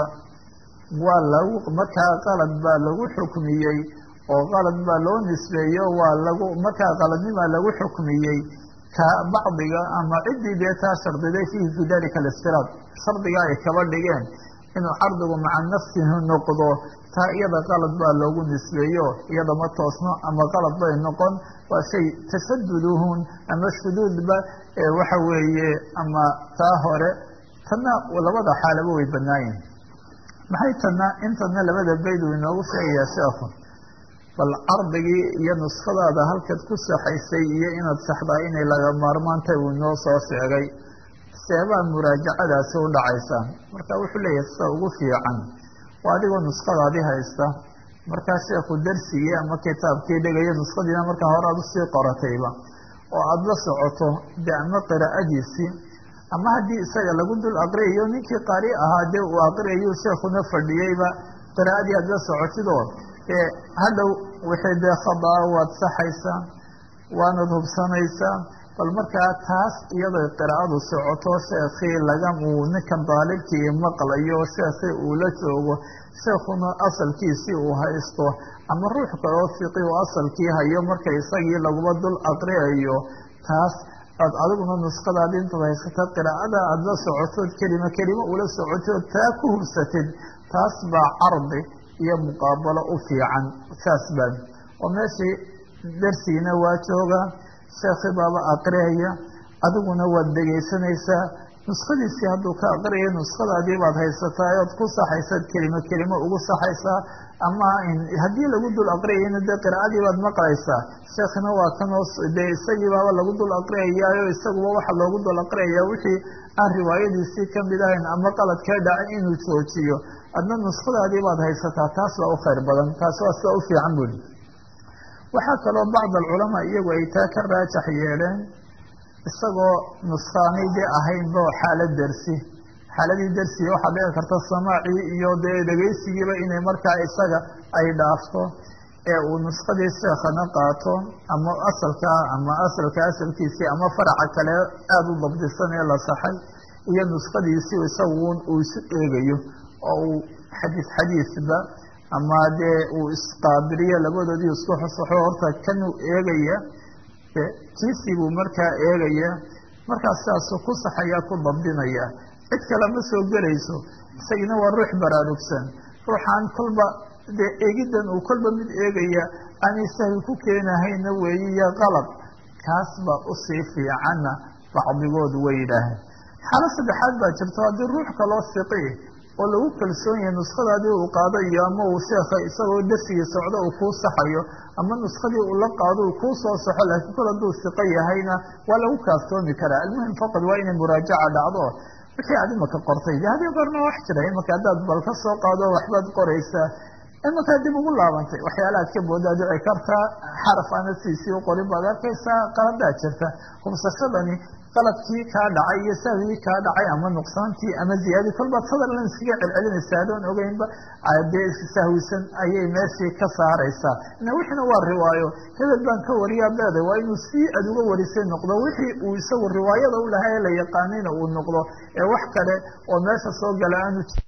waa lagu markaa qalad baa lagu xukmiyey oo qalad baa loo nisbeeyo waa lagu markaa qaladnimaa lagu xukmiyey ka bacdiga ama ciddii dee taa shardiday fiihi fii dalika alistiraad shardiga ay kaba dhigeen inuu cardigu maca nafsihi noqdo taa iyada qalad baa loogu nisbeeyo iyada ma toosno ama qalad bay noqon waa shay tashaduduhun ama shuduudba waxa weeye ama taa hore tanna labada xaalaba way banaayihin maxay tanna intana labada bayd uu inoogu sheegayaa sheekhu bal cardigii iyo nuskadaada halkaad ku saxaysay iyo inaad saxdaa inay laga maarmaantay uu inoo soo sheegay seebaa muraajacadaasi u dhacaysa marka wuxuu leeyahay sida ugu fiican waa adigoo nuskadaadii haysta markaa sheekhu darsigii ama kitaabkii dhigayo nuskadiina markaa hore aad usii qoratayba oo aada la socoto de ama qiraa'adiisii ama haddii isaga lagu dul aqriyayo ninkii qaari ahaa dee uu aqriyayu sheekuna fadhiyeyba qiraa'adii aad la socotidoo ee hadhow wixii dee khadaa waad saxaysaa waanad hubsanaysaa bal markaa taas iyadoo qiraa'adu socoto sheekhii laga uu ninkan daalibkii maqlayo sheekhii uu la joogo sheekhuna asalkiisii uu haysto ama ruux kaloo fiqi u asalkii hayo marka isagii laguba dul aqriyayo taas aad adiguna nuskadaadi intaad haysata qiraa'ada aada la socotood kelima kelimo ula socotood taa ku hubsatid taas baa cardi iyo muqaabalo u fiican saas baa oo meeshii darsigiina waa jooga sheekhi baaba aqriyaya adiguna waad dhegaysanaysaa nuskadiisii hadduu ka aqriyayo nuskadaadii baad haysataa ood ku saxaysaad kelimo kelimo ugu saxaysaa ama haddii lagu dul aqriyayna dee qiraa'adii baad maqlaysaa sheekhina waa kanoo dee isagii baaba lagu dul aqriyayaayo isaguba waxaa loogu dul aqriyayaa wixii aan riwaayadiisii kamid ahayn ama qalad kaa dhacay inuu joojiyo adna nuskadaadii baad haysataa taas baa u khayr badan taas waa sida u fiican buli waxaa kaloo bacd alculamaa iyagu ay taa ka raajax yeeleen isagoo nuskaanay dee ahaynba xaalad dersi xaaladii dersiga waxaa dhici karta samaacii iyo dee dhegaysigiiba inay markaa isaga ay dhaafto ee uu nuskadii sheekhana qaato ama asalka ama asalka asalkiisii ama faraca kale aada u dabdisan ee la saxay iyo nuskadiisii isagun uu isu eegayo oo uu xadiis xadiisba ama dee uu isqaabiliyo labadoodii isku xusaxo horta kanuu eegaya kiisii buu markaa eegaya markaas sidaasuu ku saxayaa ku dabdinaya cid kale ma soo gelayso isagina waa ruux baraarugsan ruuxaan kolba dee eegiddan uu kolba mid eegaya aanay sahwi ku keenahayna weeye iyo qalab kaas baa usii fiicanna bacdigood way yidhaaheen xaalo saddexaad baa jirto haddii ruux kaloo siqi oo lagu kalsoon yahay nuskadaadii uu qaado iyo ama uu sheekha isagoo darsigii socdo uu kuu saxayo ama nuskadii uu la qaado uu kuu soo saxo laakiin kol hadduu siqo yahayna waa lagu kaaftoomi karaa almuhim faqad waa inay muraajaca dhacdo wixii aad imaka qortay de hadii goorma wax jira imaka haddaad bal ka soo qaado waxbaad qoraysaa imakaa dib ugu laabantay waxyaalahaad ka boodaa dhici kartaa xaraf aana siisii u qorin baad arkaysaa qaladaad jirta hubsashadani qaladkii kaa dhacay iyo sahwigii kaa dhacay ama nuqsaantii ama ziyaadii kolbaad sadalan iskaga celcelinaysa adoon ogeynba dee sahwisan ayay meeshii ka saaraysaa ina wixiina waa riwaayo hebel baan ka wariyaa leeday waa inuu sii aad uga warisay noqdo wixii uu isagu riwaayada u lahaa ee la yaqaanayna uu noqdo ee wax kale oo meesha soo gala aanu